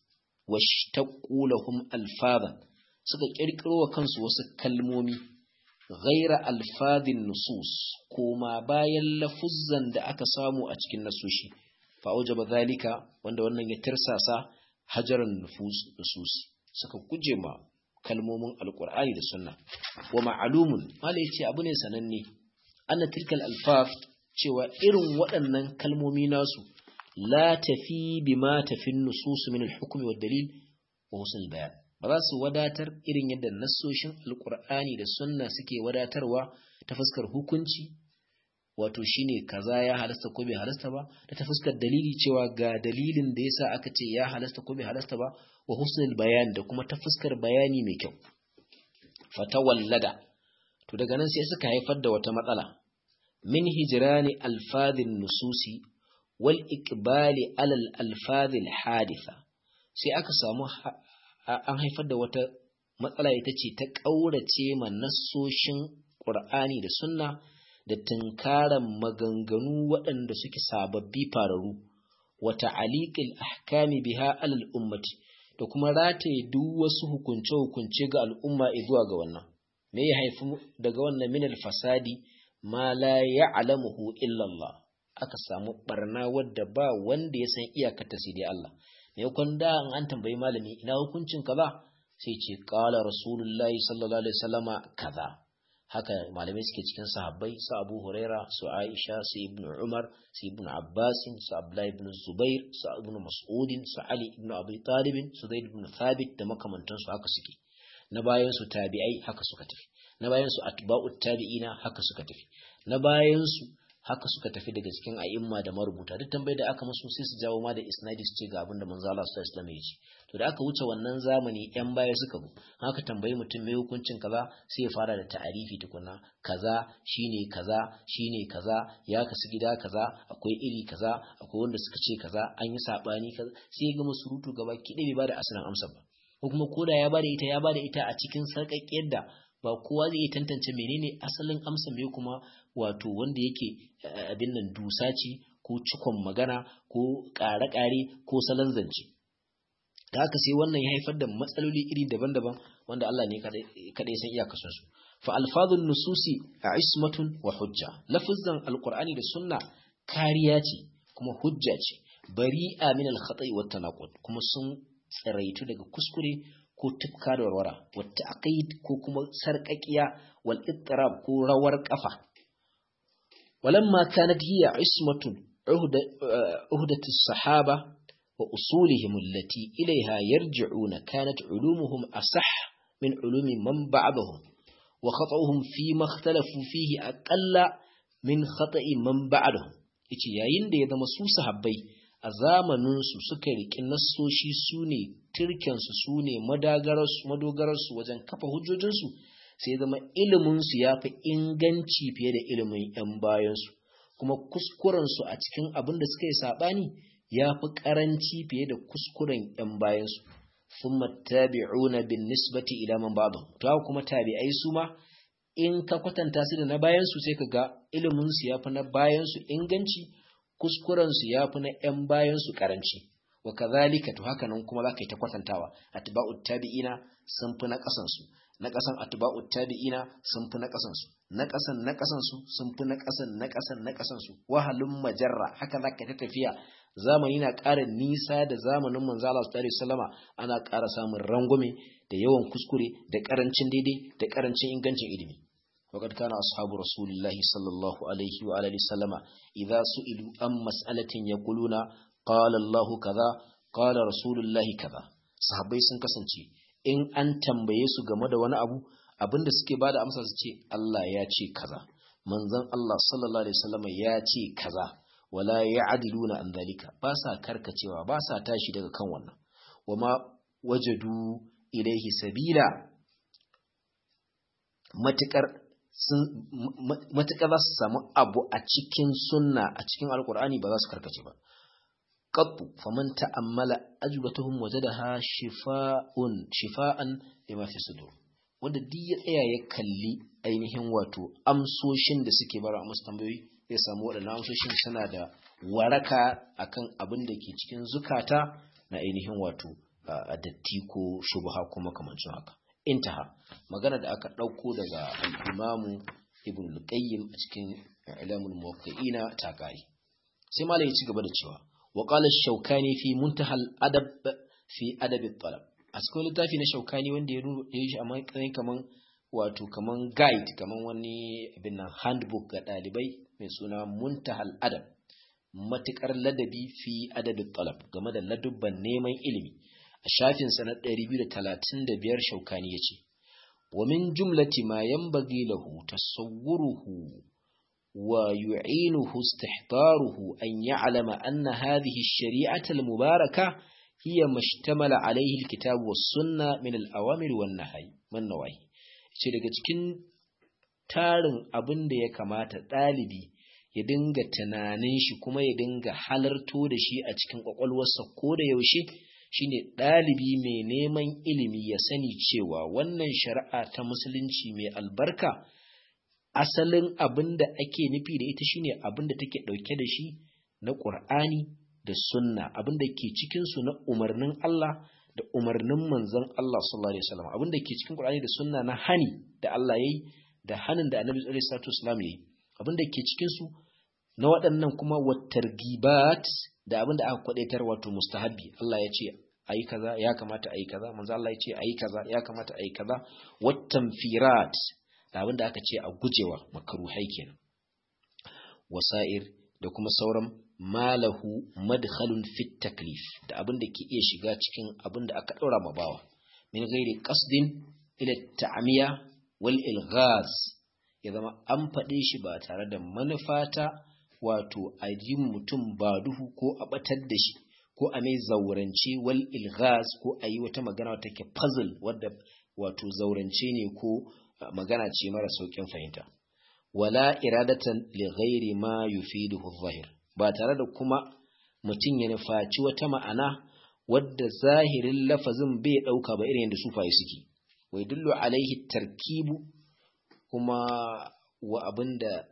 washtaqu lahum alfadan suka kirkiro wa kansu wasu kalmomi ghaira alfadin nusus kuma bayan lafuzzan da aka samu a cikin nasoshi fa aujaba zalika wanda wannan ya tirsasa hajaran nufus nususi suka guje ma kalmomin alkur'ani da sunna wa ma'alumun mala yace abu ne sananne anna tilkal alfaf cewa irin waɗannan kalmomi nasu la tafi bima tafi nusus min al-hukm wa dalil wa husn bayan ba za su wadatar irin yadda nassoshin alkur'ani da sunna suke wadatarwa ta fuskar hukunci wato shine kaza ya halasta ko bai halasta ba da ta fuskar dalili cewa ga dalilin da yasa aka ce ya halasta ko bai halasta ba wa husnul bayan da kuma ta fuskar bayani mai kyau fatawallada to daga nan sai suka haifar da wata matsala min hijrani alfadhin nususi wal iqbali alal alfadhil haditha sai aka samu an haifar da wata matsala ita ce ta kaurace ma nassoshin qur'ani da sunna da tunkaran maganganu waɗanda suke sababbi fararu wata aliƙil ahkami biha alal ummati da kuma rataye duk wasu hukunce-hukunce ga al'umma zuwa ga wannan me ya haifi daga wannan minal fasadi ma la ya'lamuhu illa Allah aka samu barna wadda ba wanda ya san iyakata sai dai Allah me kun da an tambayi malami ina hukuncin kaza sai ce qala rasulullahi sallallahu alaihi wasallama kaza haka malamai suke cikin sahabbai su Abu Huraira su Aisha su Ibn Umar su Ibn Abbas su Abdullah ibn Zubair su Ibn Mas'ud su Ali ibn Abi Talib su Zaid ibn Thabit da makamantan su haka suke na bayan su tabi'ai haka suka tafi na bayan su atba'ut tabi'ina haka suka tafi na bayan su haka suka tafi daga cikin a'imma da marubuta duk tambayar da aka musu sai su jawo ma da isnadi su ce ga abin da manzo Allah sallallahu alaihi wasallam ya ce to da aka wuce wannan zamani yan baya suka bu haka tambayi mutum mai hukuncin kaza sai ya fara da ta'arifi tukuna kaza shine kaza shine kaza ya kasu gida kaza akwai iri kaza akwai wanda suka ce kaza an yi sabani kaza sai ya gama surutu gaba ki bai bada asalin amsa ba ko kuma koda ya bada ita ya bada ita a cikin sarƙaƙƙiyar da ba kowa zai iya tantance menene asalin amsa me kuma wato wanda yake abin nan dusa ce ko cikon magana ko ƙare-ƙare ko salon zance da haka sai wannan ya haifar da matsaloli iri daban-daban wanda Allah ne kaɗai san iyakacin su fa alfadun nususi a ismatun wa hujja lafizan alqur'ani da sunna kariya ce kuma hujja ce bari'a min al-khata'i wa tanaqud kuma sun tsiraitu daga kuskure ko tufka da warwara wata aqid ko kuma sarƙaƙiya wal ittirab ko rawar kafa walamma kanat hiya ismatun uhdatu sahaba wa usulihim allati ilayha yarji'una kanat ulumuhum asah min ulumi man ba'dahum wa khata'uhum fi ma ikhtalafu fihi aqalla min khata'i man ba'dahum yace yayin da ya zama su sahabbai a zamaninsu suka riƙi nassoshi su ne turkensu su ne madogararsu wajen kafa hujjojinsu sai zama iliminsu ya fi inganci fiye da ilimin 'yan bayansu kuma kuskurensu a cikin abin da suka yi saɓani ya fi ƙaranci fiye da kuskuren 'yan bayansu sun tabi'una bin nisbati ila man ba'd to kuma tabi'ai su ma in ka kwatanta su da na bayansu sai ka ga iliminsu ya fi na bayansu inganci kuskuren su yafi na ƴan bayan su karanci wa kadhalika to haka nan kuma zaka yi ta kwatantawa atba'ut tabi'ina sun fi na kasan su na kasan atba'ut tabi'ina sun fi na kasan su na kasan na kasan su sun fi na kasan na kasan na kasan su wahalun majarra haka zaka ta tafiya zamani na ƙara nisa da zamanin manzo Allah sallallahu alaihi wasallama ana ƙara samun rangwame da yawan kuskure da ƙarancin daidai da ƙarancin ingancin ilimi وقد كان أصحاب رسول الله صلى الله عليه وآله وسلم إذا سئلوا عن مسألة يقولون قال الله كذا قال رسول الله كذا sahabbai sun kasance in an tambaye su game da wani abu abinda suke bada amsa su ce Allah ya ce kaza manzon Allah sallallahu alaihi wasallam ya ce kaza wala ya'diluna an zalika ba sa karkacewa ba sa tashi daga kan wannan wama wajadu ilaihi sabila matukar sun matukar za su samu abu a cikin sunna a cikin alkur'ani ba za su karkace ba qattu faman ta'ammala ajbatuhum wajadaha shifa'un shifa'an lima fi sudur wanda duk ya tsaya ya kalli ainihin wato amsoshin da suke bara a musu tambayoyi zai samu waɗannan amsoshin suna da waraka akan abin da ke cikin zukata na ainihin wato a datti ko shubha ko makamancin haka intaha magana da aka ɗauko daga al-imamu ibn al-qayyim a cikin ilamul muwaqqi'ina ta kai sai malai ya ci gaba da cewa wa qala ash-shawkani fi muntaha al-adab fi adab at-talab a cikin littafi na shaukani wanda ya yi shi a matsayin kaman wato kaman guide kaman wani abin nan handbook ga ɗalibai mai suna muntahal adab matukar ladabi fi adabin talab game da ladubban neman ilimi a shafinsa na 235 shaukani ya ce wa min jumlati ma yanbaghi lahu tasawwuruhu wa yu'inuhu istihdaruhu an ya'lama anna hadhihi ash-shari'ata al-mubarakah hiya mashtamala alaihi alkitab was sunna min al-awamir wan nahy man nawahi ce daga cikin tarin abin da ya kamata dalibi ya dinga tunanin shi kuma ya dinga halarto da shi a cikin kwakwalwarsa ko da yaushe shine dalibi mai neman ilimi ya sani cewa wannan shari'a ta musulunci mai albarka asalin abin da ake nufi da ita shine abin da take dauke da shi na Qur'ani da sunna abin da ke cikinsu na umarnin Allah da umarnin manzon Allah sallallahu alaihi wasallam abin da ke cikin Qur'ani da sunna na hani da Allah yayi da hanin da Annabi sallallahu alaihi wasallam yayi abin da ke cikin su na waɗannan kuma watargibat da abin da aka kwadaitar wato mustahabbi Allah ya ce ayi kaza ya kamata ayi kaza manzo Allah ya ce ayi kaza ya kamata ayi kaza wattanfirat da abin da aka ce a gujewa makruhai kenan wasa'ir da kuma sauran malahu madkhalun fit taklif da abin da ke iya shiga cikin abin da aka daura ma bawa min ghairi qasdin ila ta'miya wal ilghaz ya zama an faɗe shi ba tare da manufata wato a yi mutum ba duhu ko a batar da shi ko a mai zaurance wal ilghaz ko a yi wata magana wata ke puzzle wadda wato zaurance ne ko magana ce mara saukin fahimta wala iradatan li ghairi ma yufiduhu zahir ba tare da kuma mutum ya nufaci wata ma'ana wadda zahirin lafazin bai ɗauka ba irin da sufaye suke wai dullu alaihi tarkibu kuma wa abinda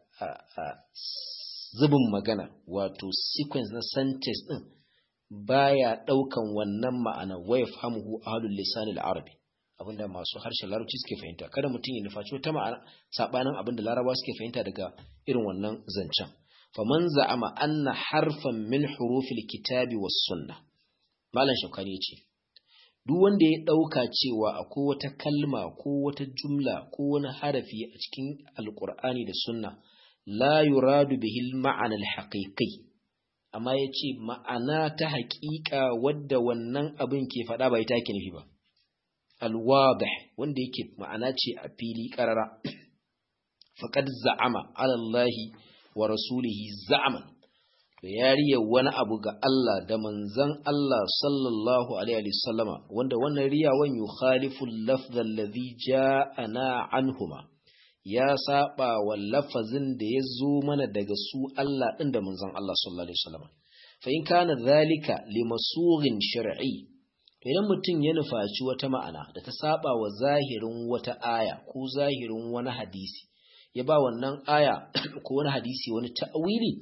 zubin magana wato sequence na sentence din baya ɗaukan wannan ma'ana wai fahimu ahlul lisanil arabi abinda masu harshen larabci suke fahimta kada mutum ya nufaci wata ma'ana sabanin abinda larabawa suke fahimta daga irin wannan zancen faman za'ama anna harfan min hurufil kitabi was sunna malam shaukani yace duk wanda ya dauka cewa akwai wata kalma ko wata jumla ko wani harafi a cikin alqur'ani da sunna la yuradu bihi al-ma'ana al-haqiqi amma yace ma'ana ta haƙiƙa wadda wannan abin ke faɗa bai take nufi ba al-wadih wanda yake ma'ana ce a fili qarara faqad za'ama ala allahi wa rasulihi za'aman to yariya wani abu ga Allah da manzon Allah sallallahu alaihi wasallama wanda wannan riyawan yukhalifu al-lafz alladhi ja'ana anhuma ya saba wa lafazin da ya zo mana daga su Allah din da manzon Allah sallallahu alaihi wasallama fa in kana dhalika limasughin shar'i idan mutum ya nufaci wata ma'ana da ta saba wa zahirin wata aya ko zahirin wani hadisi ya ba wannan aya ko wani hadisi wani ta'wili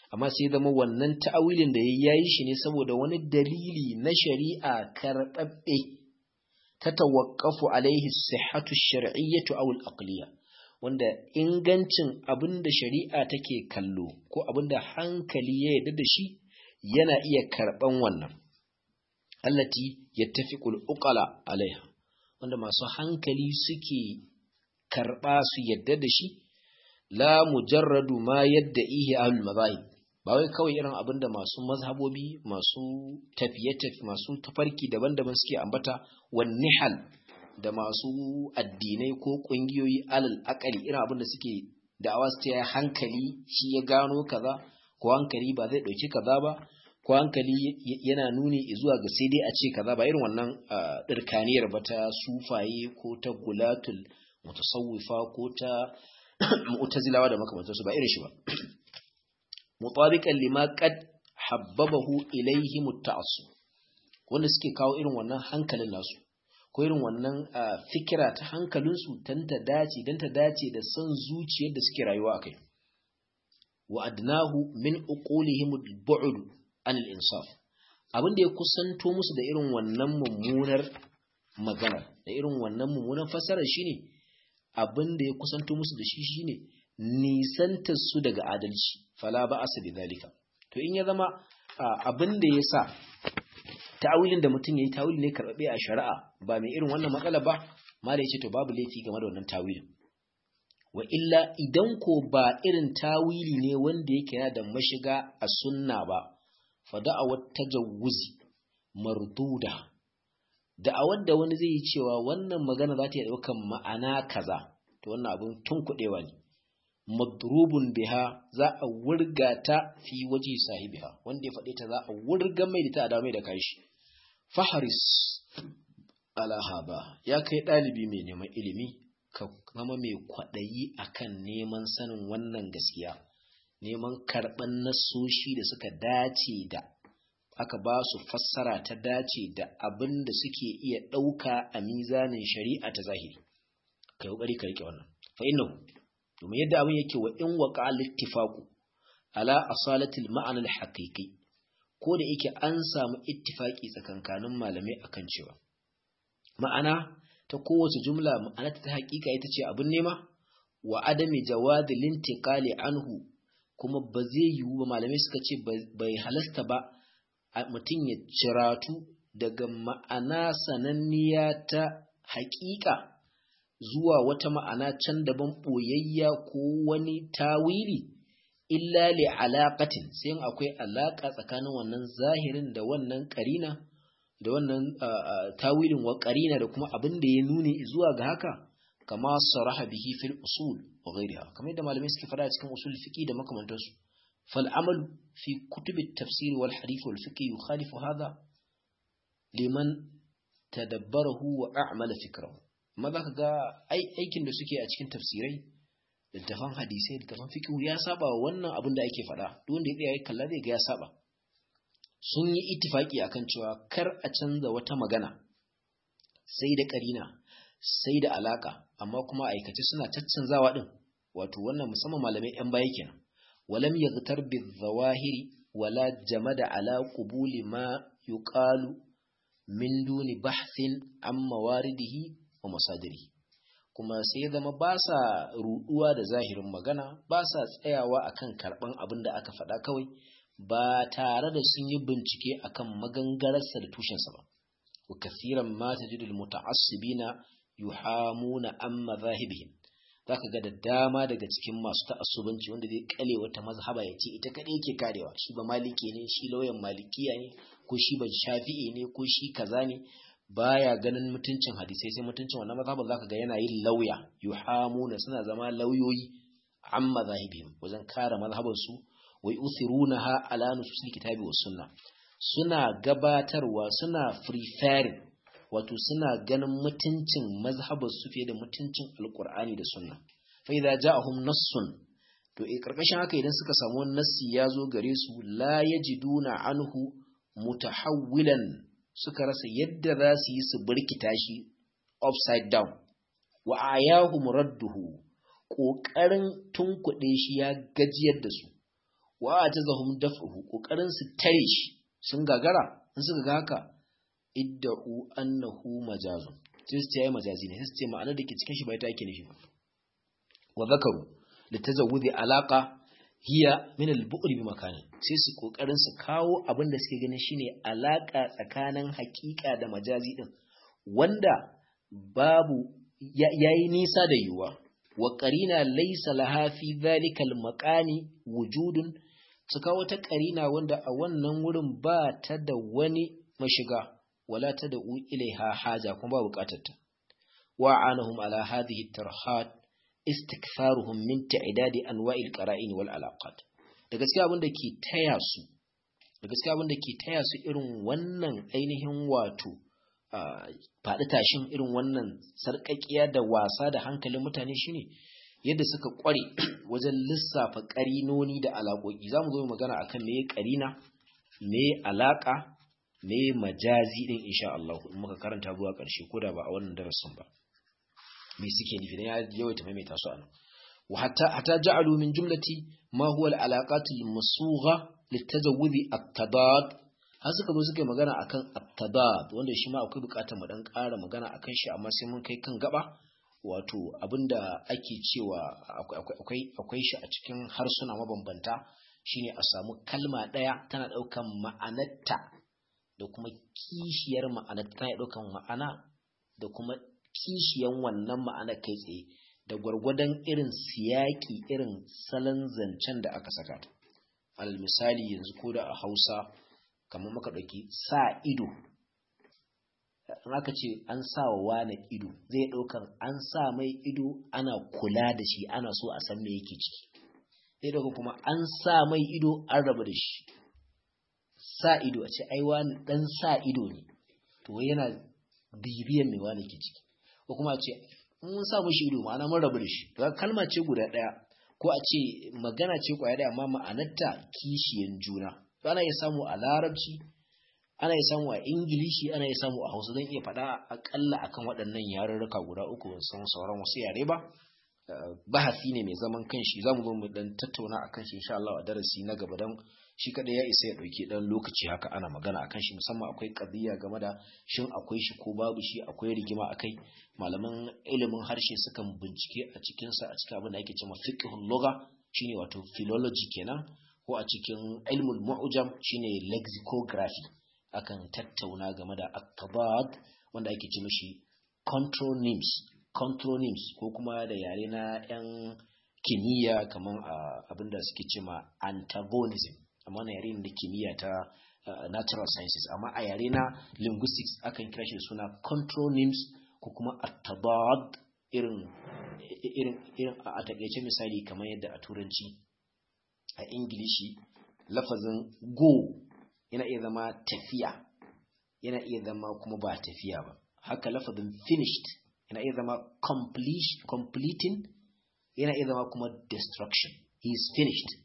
amma sai zama wannan ta'awilin da yayi shi ne saboda wani dalili na shari'a karɓaɓɓe ta tawaqqafu alaihi sihhatu shar'iyyatu aw al-aqliyya wanda ingancin abinda shari'a take kallo ko abinda hankali ya yarda da shi yana iya karɓan wannan allati yattafiqul uqala alaiha wanda masu hankali suke karɓa su yadda da shi la mujarradu ma yadda ihe ahlul mazahib ba wai kawai irin abin da masu mazhabobi masu tafiye-tafi masu tafarki daban-daban suke ambata wan nihal da masu addinai ko kungiyoyi alal akali irin abin da suke da'awa su ta hankali shi ya gano kaza ko hankali ba zai dauki kaza ba ko hankali yana nuni zuwa ga sai dai a ce kaza ba irin wannan dirkaniyar ba ta sufaye ko ta gulatul mutasawwifa ko ta mu'tazilawa da makamantansu ba irin shi ba mutabiqan lima qad habbabahu ilayhi mutta'assib wanda suke kawo irin wannan hankalin nasu ko irin wannan fikira ta hankalinsu dan ta dace dan ta dace da son zuciyar da suke rayuwa akai wa adnahu min uqulihim al-bu'd an al-insaf abin da ya kusanto musu da irin wannan mummunar magana da irin wannan mummunar fasara shine abin da ya kusanto musu da shi shine nisantar su daga adalci fala ba asa bi zalika to in ya zama abin da ya sa ta'awilin da mutum yayi ta'awili ne karbabe a shari'a ba mai irin wannan matsala ba mala yace to babu laifi game da wannan ta'awilin wa illa idan ko ba irin tawili ne wanda yake yana da mashiga a sunna ba fa da'awat tajawuzi marduda da'awar da wani zai yi cewa wannan magana za ta yi ɗaukan ma'ana kaza to wannan abin tun kuɗewa ne madrubun biha za a wurga ta fi waje sahibiha wanda ya faɗe ta za a wurga mai da ta a damai da kashi faharis alahaba ya kai ɗalibi mai neman ilimi ka zama mai kwaɗayi akan neman sanin wannan gaskiya neman karɓan nasoshi da suka dace da aka ba su fassara ta dace da abin da suke iya ɗauka a mizanin shari'a ta zahiri kai ƙoƙari ka riƙe wannan fa innahu domin yadda abin yake wa in waqa al-ittifaqu ala asalatil ma'ana al-haqiqi ko da yake an samu ittifaki tsakankanin malamai akan cewa ma'ana ta kowace jumla ma'ana ta haƙiƙa ita ce abin nema wa adami jawadi lintiqali anhu kuma ba zai yiwu ba malamai suka ce bai halasta ba mutum ya ciratu daga ma'ana sananniya ta haƙiƙa zuwa wata ma'ana can daban ɓoyayya ko wani tawili illa li alaƙatin sai akwai alaƙa tsakanin wannan zahirin da wannan ƙarina da wannan tawilin wa ƙarina da kuma abin da ya nuni zuwa ga haka kama saraha bihi fil usul wa ghayriha kamar yadda malamai suke fada cikin usul fiqi da makamantansu fal amalu fi kutub at-tafsir wal hadith wal fiqh yukhalifu hadha liman tadabbarahu wa a'mala fikrahu amma za ka ga aikin da suke a cikin tafsirai littafan hadisai littafan fikihu ya saba wa wannan abin da ake faɗa duk wanda ya tsaya ya kalla zai ga ya saba sun yi ittifaki akan cewa kar a canza wata magana sai da karina sai da alaka amma kuma aikace suna caccanzawa din wato wannan musamman malamai yan baya kenan walam yaghtar bi zawahiri wala jamada ala qubuli ma yuqalu min duni bahthin an mawaridihi wa masadiri kuma sai ya zama ba sa ruduwa da zahirin magana ba sa tsayawa akan karban abin da aka faɗa kawai ba tare da sun yi bincike akan magangararsa da tushensa ba wa kathiran ma tajidul muta'assibina yuhamuna an madhahibihim zaka ga da dama daga cikin masu ta'assubanci wanda zai kale wata mazhaba ya ce ita kadai yake karewa shi ba maliki ne shi lauyan malikiya ne ko shi ban shafi'i ne ko shi kaza ne baya ganin mutuncin hadisai sai mutuncin wannan mazhabin zaka ga yana yin lauya yuhamuna suna zama lauyoyi an mazahibihim wajen kare mazhabin su wa yusirunaha ala nususil kitabi was sunna suna gabatarwa suna preferring wato suna ganin mutuncin mazhabin su fiye da mutuncin alqur'ani da sunna fa idza ja'ahum nassun to a karkashin haka idan suka samu nassi ya zo gare su la yajiduna anhu mutahawwilan suka rasa yadda za su yi su birkita shi upside down wa ayahu muradduhu ƙoƙarin tunkuɗe shi ya gajiyar da su wa atazahum daf'uhu kokarin su tare shi sun gagara in suka ga haka idda'u annahu majazun sai su ce yayi majazi ne sai su ce ma'anar da ke cikin shi bai ta yake nufi ba wa zakaru litazawudi alaqa hiya min al-bu'd bi makanin sai su kokarin su kawo abin da suke ganin shine alaka tsakanin hakika da majazi din wanda babu yayi nisa da yuwa wa qarina laysa laha fi dhalika al-maqani wujudun su kawo ta qarina wanda a wannan wurin ba ta da wani mashiga wala ta da ilaiha haja kuma ba bukatar ta wa anahum ala hadhihi tarhat istikfaruhum min ta'idadi anwa'il qara'in wal alaqat da gaskiya abin da ke taya su da gaskiya abin da ke taya su irin wannan ainihin wato faɗi tashin irin wannan sarƙaƙiya da wasa da hankalin mutane shine yadda suka ƙware wajen lissafa ƙarinoni da alaƙoƙi za mu zo magana akan me ƙarina me alaƙa me majazi din insha Allah in muka karanta zuwa ƙarshe ko da ba a wannan darasin ba me suke nufi dan ya yawaita maimaita su anan wa hatta hatta ja'alu min jumlati ma huwa al-alaqat al-masugha litajawudi at-tadad har suka zo suka yi magana akan at-tadad wanda shi ma akwai bukatar mu dan ƙara magana akan shi amma sai mun kai kan gaba wato abinda ake cewa akwai akwai shi a cikin harsuna mabambanta shine a samu kalma ɗaya tana ɗaukan ma'anarta da kuma kishiyar ma'anarta tana ɗaukan ma'ana da kuma kishiyan wannan ma'ana kai tsaye da gwargwadon irin siyaki irin salon zancen da aka saka ta al misali yanzu ko da a hausa kamar maka ɗauki sa ido in aka ce an sa wa wane ido zai ɗaukar an sa mai ido ana kula da shi ana so a san me yake ciki zai ɗaukar kuma an sa mai ido an rabu da shi sa ido a ce ai wani ɗan sa ido ne to yana bibiyan mai wani ke ciki ko kuma a ce mun sa mashi ido ma'ana mun rabu da shi to kalma ce guda ɗaya ko a ce magana ce kwaya ɗaya amma ma'anarta kishiyan juna to ana iya samu a larabci ana iya samu a ingilishi ana iya samu a hausa zan iya faɗa akalla akan waɗannan yarurruka guda uku san sauran wasu yare ba bahasi ne mai zaman kanshi zamu zo mu dan tattauna akan shi insha Allah a darasi na gaba dan shi kada ya isa ya dauki dan lokaci haka ana magana akan shi musamman akwai qadiya game da shin akwai shi ko babu shi akwai rigima akai malaman ilimin harshe sukan bincike a cikin sa a cikin abin da ake cewa fiqhul lugha shine wato philology kenan ko a cikin ilmul mu'jam shine lexicography akan tattauna game da akabad wanda ake ce mishi contronyms contronyms ko kuma da yare na yan kimiyya kamar abinda suke ce ma antagonism amma na yare da kimiyya ta natural sciences amma a yare na linguistics akan kira shi suna contronyms ko kuma atabad irin irin irin a takaice misali kamar yadda a turanci a ingilishi lafazin go yana iya zama tafiya yana iya zama kuma ba tafiya ba haka lafazin finished yana iya zama completing yana iya zama kuma destruction he is finished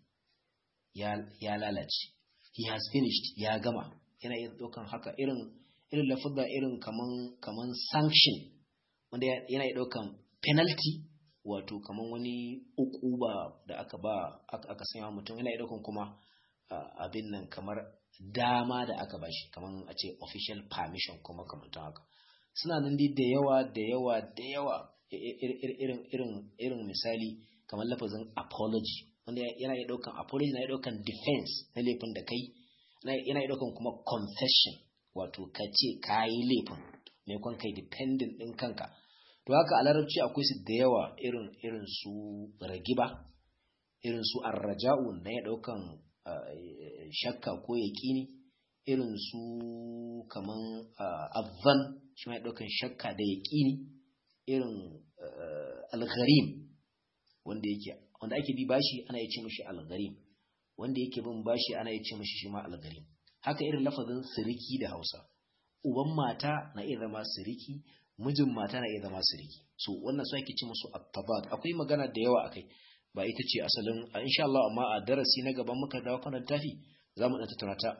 ya, ya lalace he has finished ya gama yana iya daukan haka irin irin lafazin irin kaman kaman sanction wanda yana iya daukan penalty wato kaman wani ukuba da aka ba aka sanya mutum yana iya daukan kuma uh, abin nan kamar dama da aka bashi kamar a ce official permission kuma kamantan haka suna nan dai da yawa da yawa da yawa irin irin irin misali kamar lafazin apology wanda yana iya daukan apology na iya daukan defense na laifin da kai yana iya daukan kuma confession wato ka ce ka yi laifin maimakon kai dependent din kanka to haka a larabci akwai su da yawa irin irin su ragiba irin su arraja'u na iya daukan shakka ko yaƙini irin su kaman azzan shi ma ɗaukan shakka da yaƙini irin algharim wanda yake wanda ake bi bashi ana yace mishi algharim wanda yake bin bashi ana yace mishi shi ma algharim haka irin lafazin siriki da Hausa uban mata na iya zama siriki mijin mata na iya zama siriki so wannan su ake ce musu at akwai magana da yawa akai ba ita ce asalin insha Allah amma a darasi na gaban muka dawo kan tafi za mu ɗan tattauna ta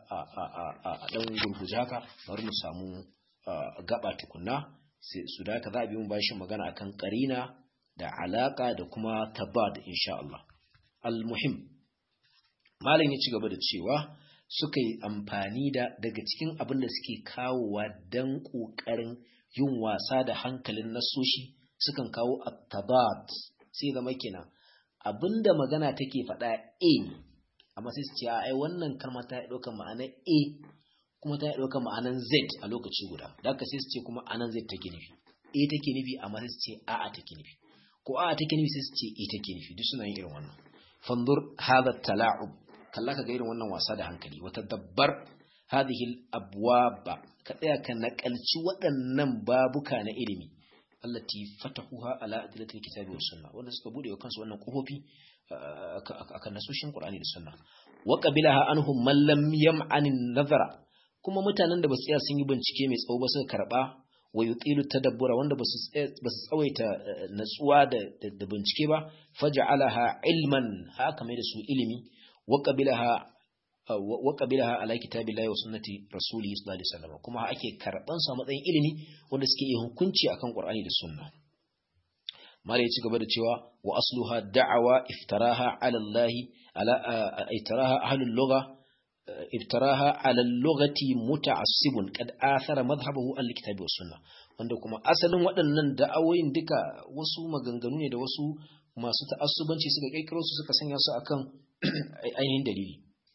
a ɗan gurguje haka bari mu samu gaba tukunna su da za a bi mu bashin magana akan karina da alaka da kuma tabad insha Allah al-muhim malam ya ci gaba da cewa suka yi amfani da daga cikin abin da suke kawowa don ƙoƙarin yin wasa da hankalin nasoshi sukan kawo at-tabat sai zama kenan abinda magana take faɗa a amma sai su ce ai wannan kalma ta ɗauka ma'anar a kuma ta ɗauka ma'anar z a lokaci guda da haka sai su ce kuma anan z take nufi a take nufi amma sai su ce a'a take nufi ko a'a take nufi sai su ce a take nufi duk suna yin irin wannan fanzur hadha tala'ub kalla ka ga irin wannan wasa da hankali wata dabbar hadhihi al-abwaba ka tsaya ka nakalci waɗannan babuka na ilimi allati fatahuha ala adillatil kitabi was sunna wanda suka bude wa kansu wannan kofofi akan nasoshin qur'ani da sunna wa qabilaha anhum man lam yam'an nazara kuma mutanen da basu tsaya sun yi bincike mai tsawo ba suka karba wa yutilu tadabbura wanda basu basu tsawaita natsuwa da da bincike ba faj'alaha ilman haka mai da su ilimi wa qabilaha wa qabilaha ala kitabillahi wa sunnati rasulihi sallallahu alaihi wasallam kuma ake karban su a matsayin ilimi wanda suke yi hukunci akan qur'ani da sunna mala ya ci gaba da cewa wa asluha da'awa iftaraha ala allah ala iftaraha ahlul lugha iftaraha ala lughati muta'assibun qad athara madhhabahu al-kitabi was sunna wanda kuma asalin waɗannan da'awoyin duka wasu maganganu ne da wasu masu ta'assubanci suka kirkiro su suka sanya su akan ainihin dalili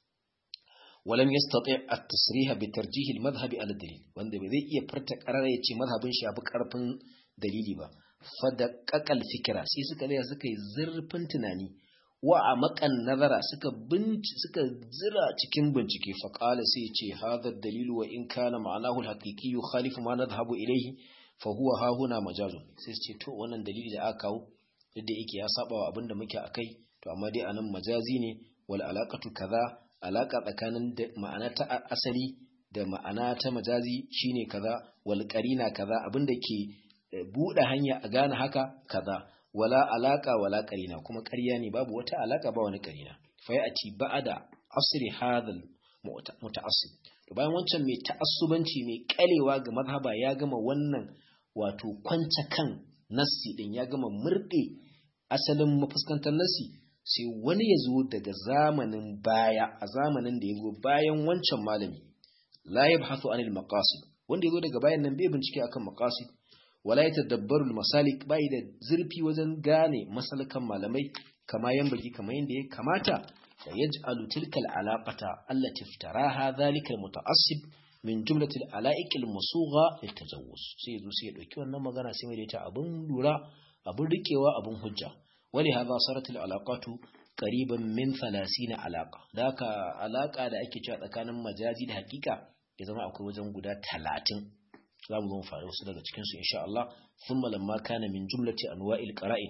ولم يستطيع التصريح بترجيح المذهب على الدليل wanda bai zai iya farta karara ya ce mazhabin shi yafi karfin dalili ba fadaqaqal fikra sai suka tsaya suka yi zurfin tunani wa a makan nazara suka binci suka zira cikin bincike fa qala sai ya ce hadha dalilu wa in kana ma'anahu al-haqiqi yukhalifu ma nadhhabu ilayhi fa huwa ha huna majazun sai su ce to wannan dalili da aka kawo yadda yake ya saba wa abinda muke akai to amma dai anan majazi ne wal alaqatu kaza alaka tsakanin ma'ana ta asali da ma'ana ta majazi shine kaza wal qarina kaza abinda ke bude hanya a gane haka kaza wala alaka wala qarina kuma ƙarya ne babu wata alaka ba wani qarina fa yati ba'da asri hadal muta'assib to bayan wancan mai ta'assubanci mai kalewa ga mazhaba ya gama wannan wato kwance kan nassi din ya gama murde asalin mafuskantar nassi sai wani ya zo daga zamanin baya a zamanin da ya zo bayan wancan malami la yabhathu anil maqasid wanda ya zo daga bayan nan bai bincike akan maqasid wala yatadabbaru masalik bai da zurfi wajen gane masalakan malamai kama yambagi kama yanda ya kamata fa yaj'alu tilka alaqata allati iftaraha dhalika almutaassib min jumlatil ala'iqil musugha litajawuz sai yazo sai ya dauki wannan magana sai mai da ita abun lura abun rikewa abun hujja ولهذا صارت العلاقات قريبا من 30 علاقه ذاك alaka da ake cewa tsakanin majazi da hakika ya zama akwai wajen guda 30 zamu zo mu fara wasu daga cikin su insha Allah thumma lamma kana min jumlati anwa'il qara'in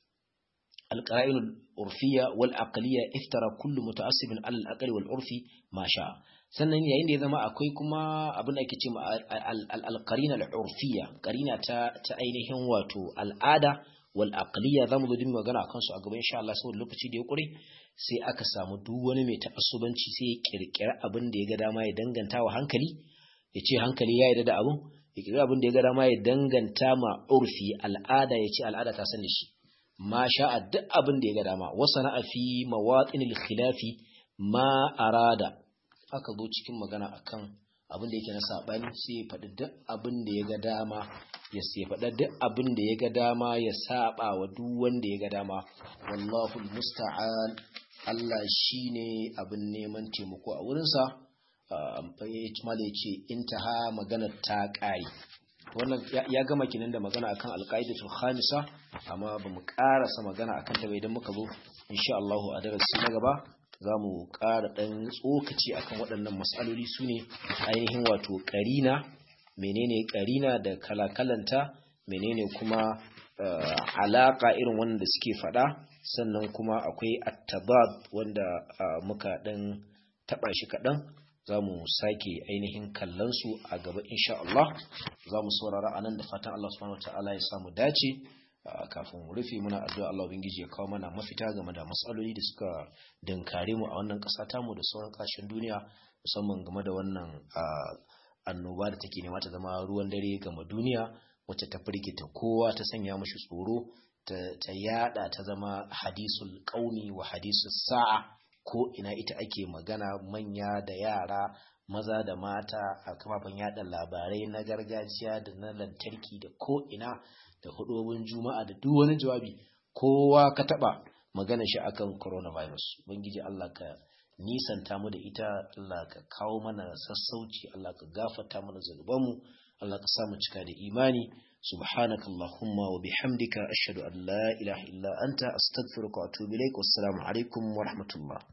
القرائن العرفية والعقلية افترى كل متعصب على الأقل والعرفي ما شاء sannan yayin da ya zama akwai kuma abin da ake ce al-qarina al-urfiyya qarina ta ta ainihin wato al'ada wal aqliya zamu zo din magana akan su a gaba insha Allah saboda lokaci da ya kure sai aka samu duk wani mai ta'assubanci sai ya kirkira abin da ya ga dama ya danganta wa hankali ya ce hankali ya yarda da abin ya kirkira abin da ya ga dama ya danganta ma urfi al'ada ya ce al'ada ta san da shi ma sha'a duk abin da ya ga dama wa sana'a fi mawatinil khilafi ma arada aka zo cikin magana akan abin da yake na saɓani sai ya faɗi duk abin da ya ga dama ya sai faɗa duk abin da ya ga dama ya saɓa wa duk wanda ya ga dama wallahu musta'an Allah shine abin neman taimako a wurinsa mala ya ce intaha magana ta ƙare wannan ya gama kinan da magana akan alƙaidatul khamisa amma ba mu ƙarasa magana akan ta ba idan muka zo insha Allah a darasi na gaba za mu ƙara ɗan tsokaci akan waɗannan matsaloli su ne ainihin wato ƙarina menene ƙarina da kalakalanta menene kuma alaƙa irin wanda suke faɗa sannan kuma akwai attabab wanda muka ɗan taɓa shi kaɗan za mu sake ainihin kallonsu a gaba insha Allah za mu saurara a nan da fatan Allah subhanahu wa ta'ala ya samu dace kafin mu rufe muna addu'a Allah ubangiji ya kawo mana mafita game da matsaloli da suka dankare mu a wannan ƙasa ta mu da sauran ƙasashen duniya musamman game da wannan annoba da take nema ta zama ruwan dare game duniya wacce ta firgita kowa ta sanya mashi tsoro ta yada ta zama hadisul qaumi wa hadisul sa'a ko ina ita ake magana manya da yara maza da mata a kafafen yada labarai na gargajiya da na lantarki da ko ina da hudobin juma'a da duk wani jawabi kowa ka taba magana shi akan coronavirus ubangiji Allah ka nisanta mu da ita Allah ka kawo mana sassauci Allah ka gafarta mana zanubanmu Allah ka sa mu cika da imani subhanaka allahumma wa bihamdika ashhadu an la ilaha illa anta astaghfiruka wa atubu ilaik wassalamu alaikum wa rahmatullah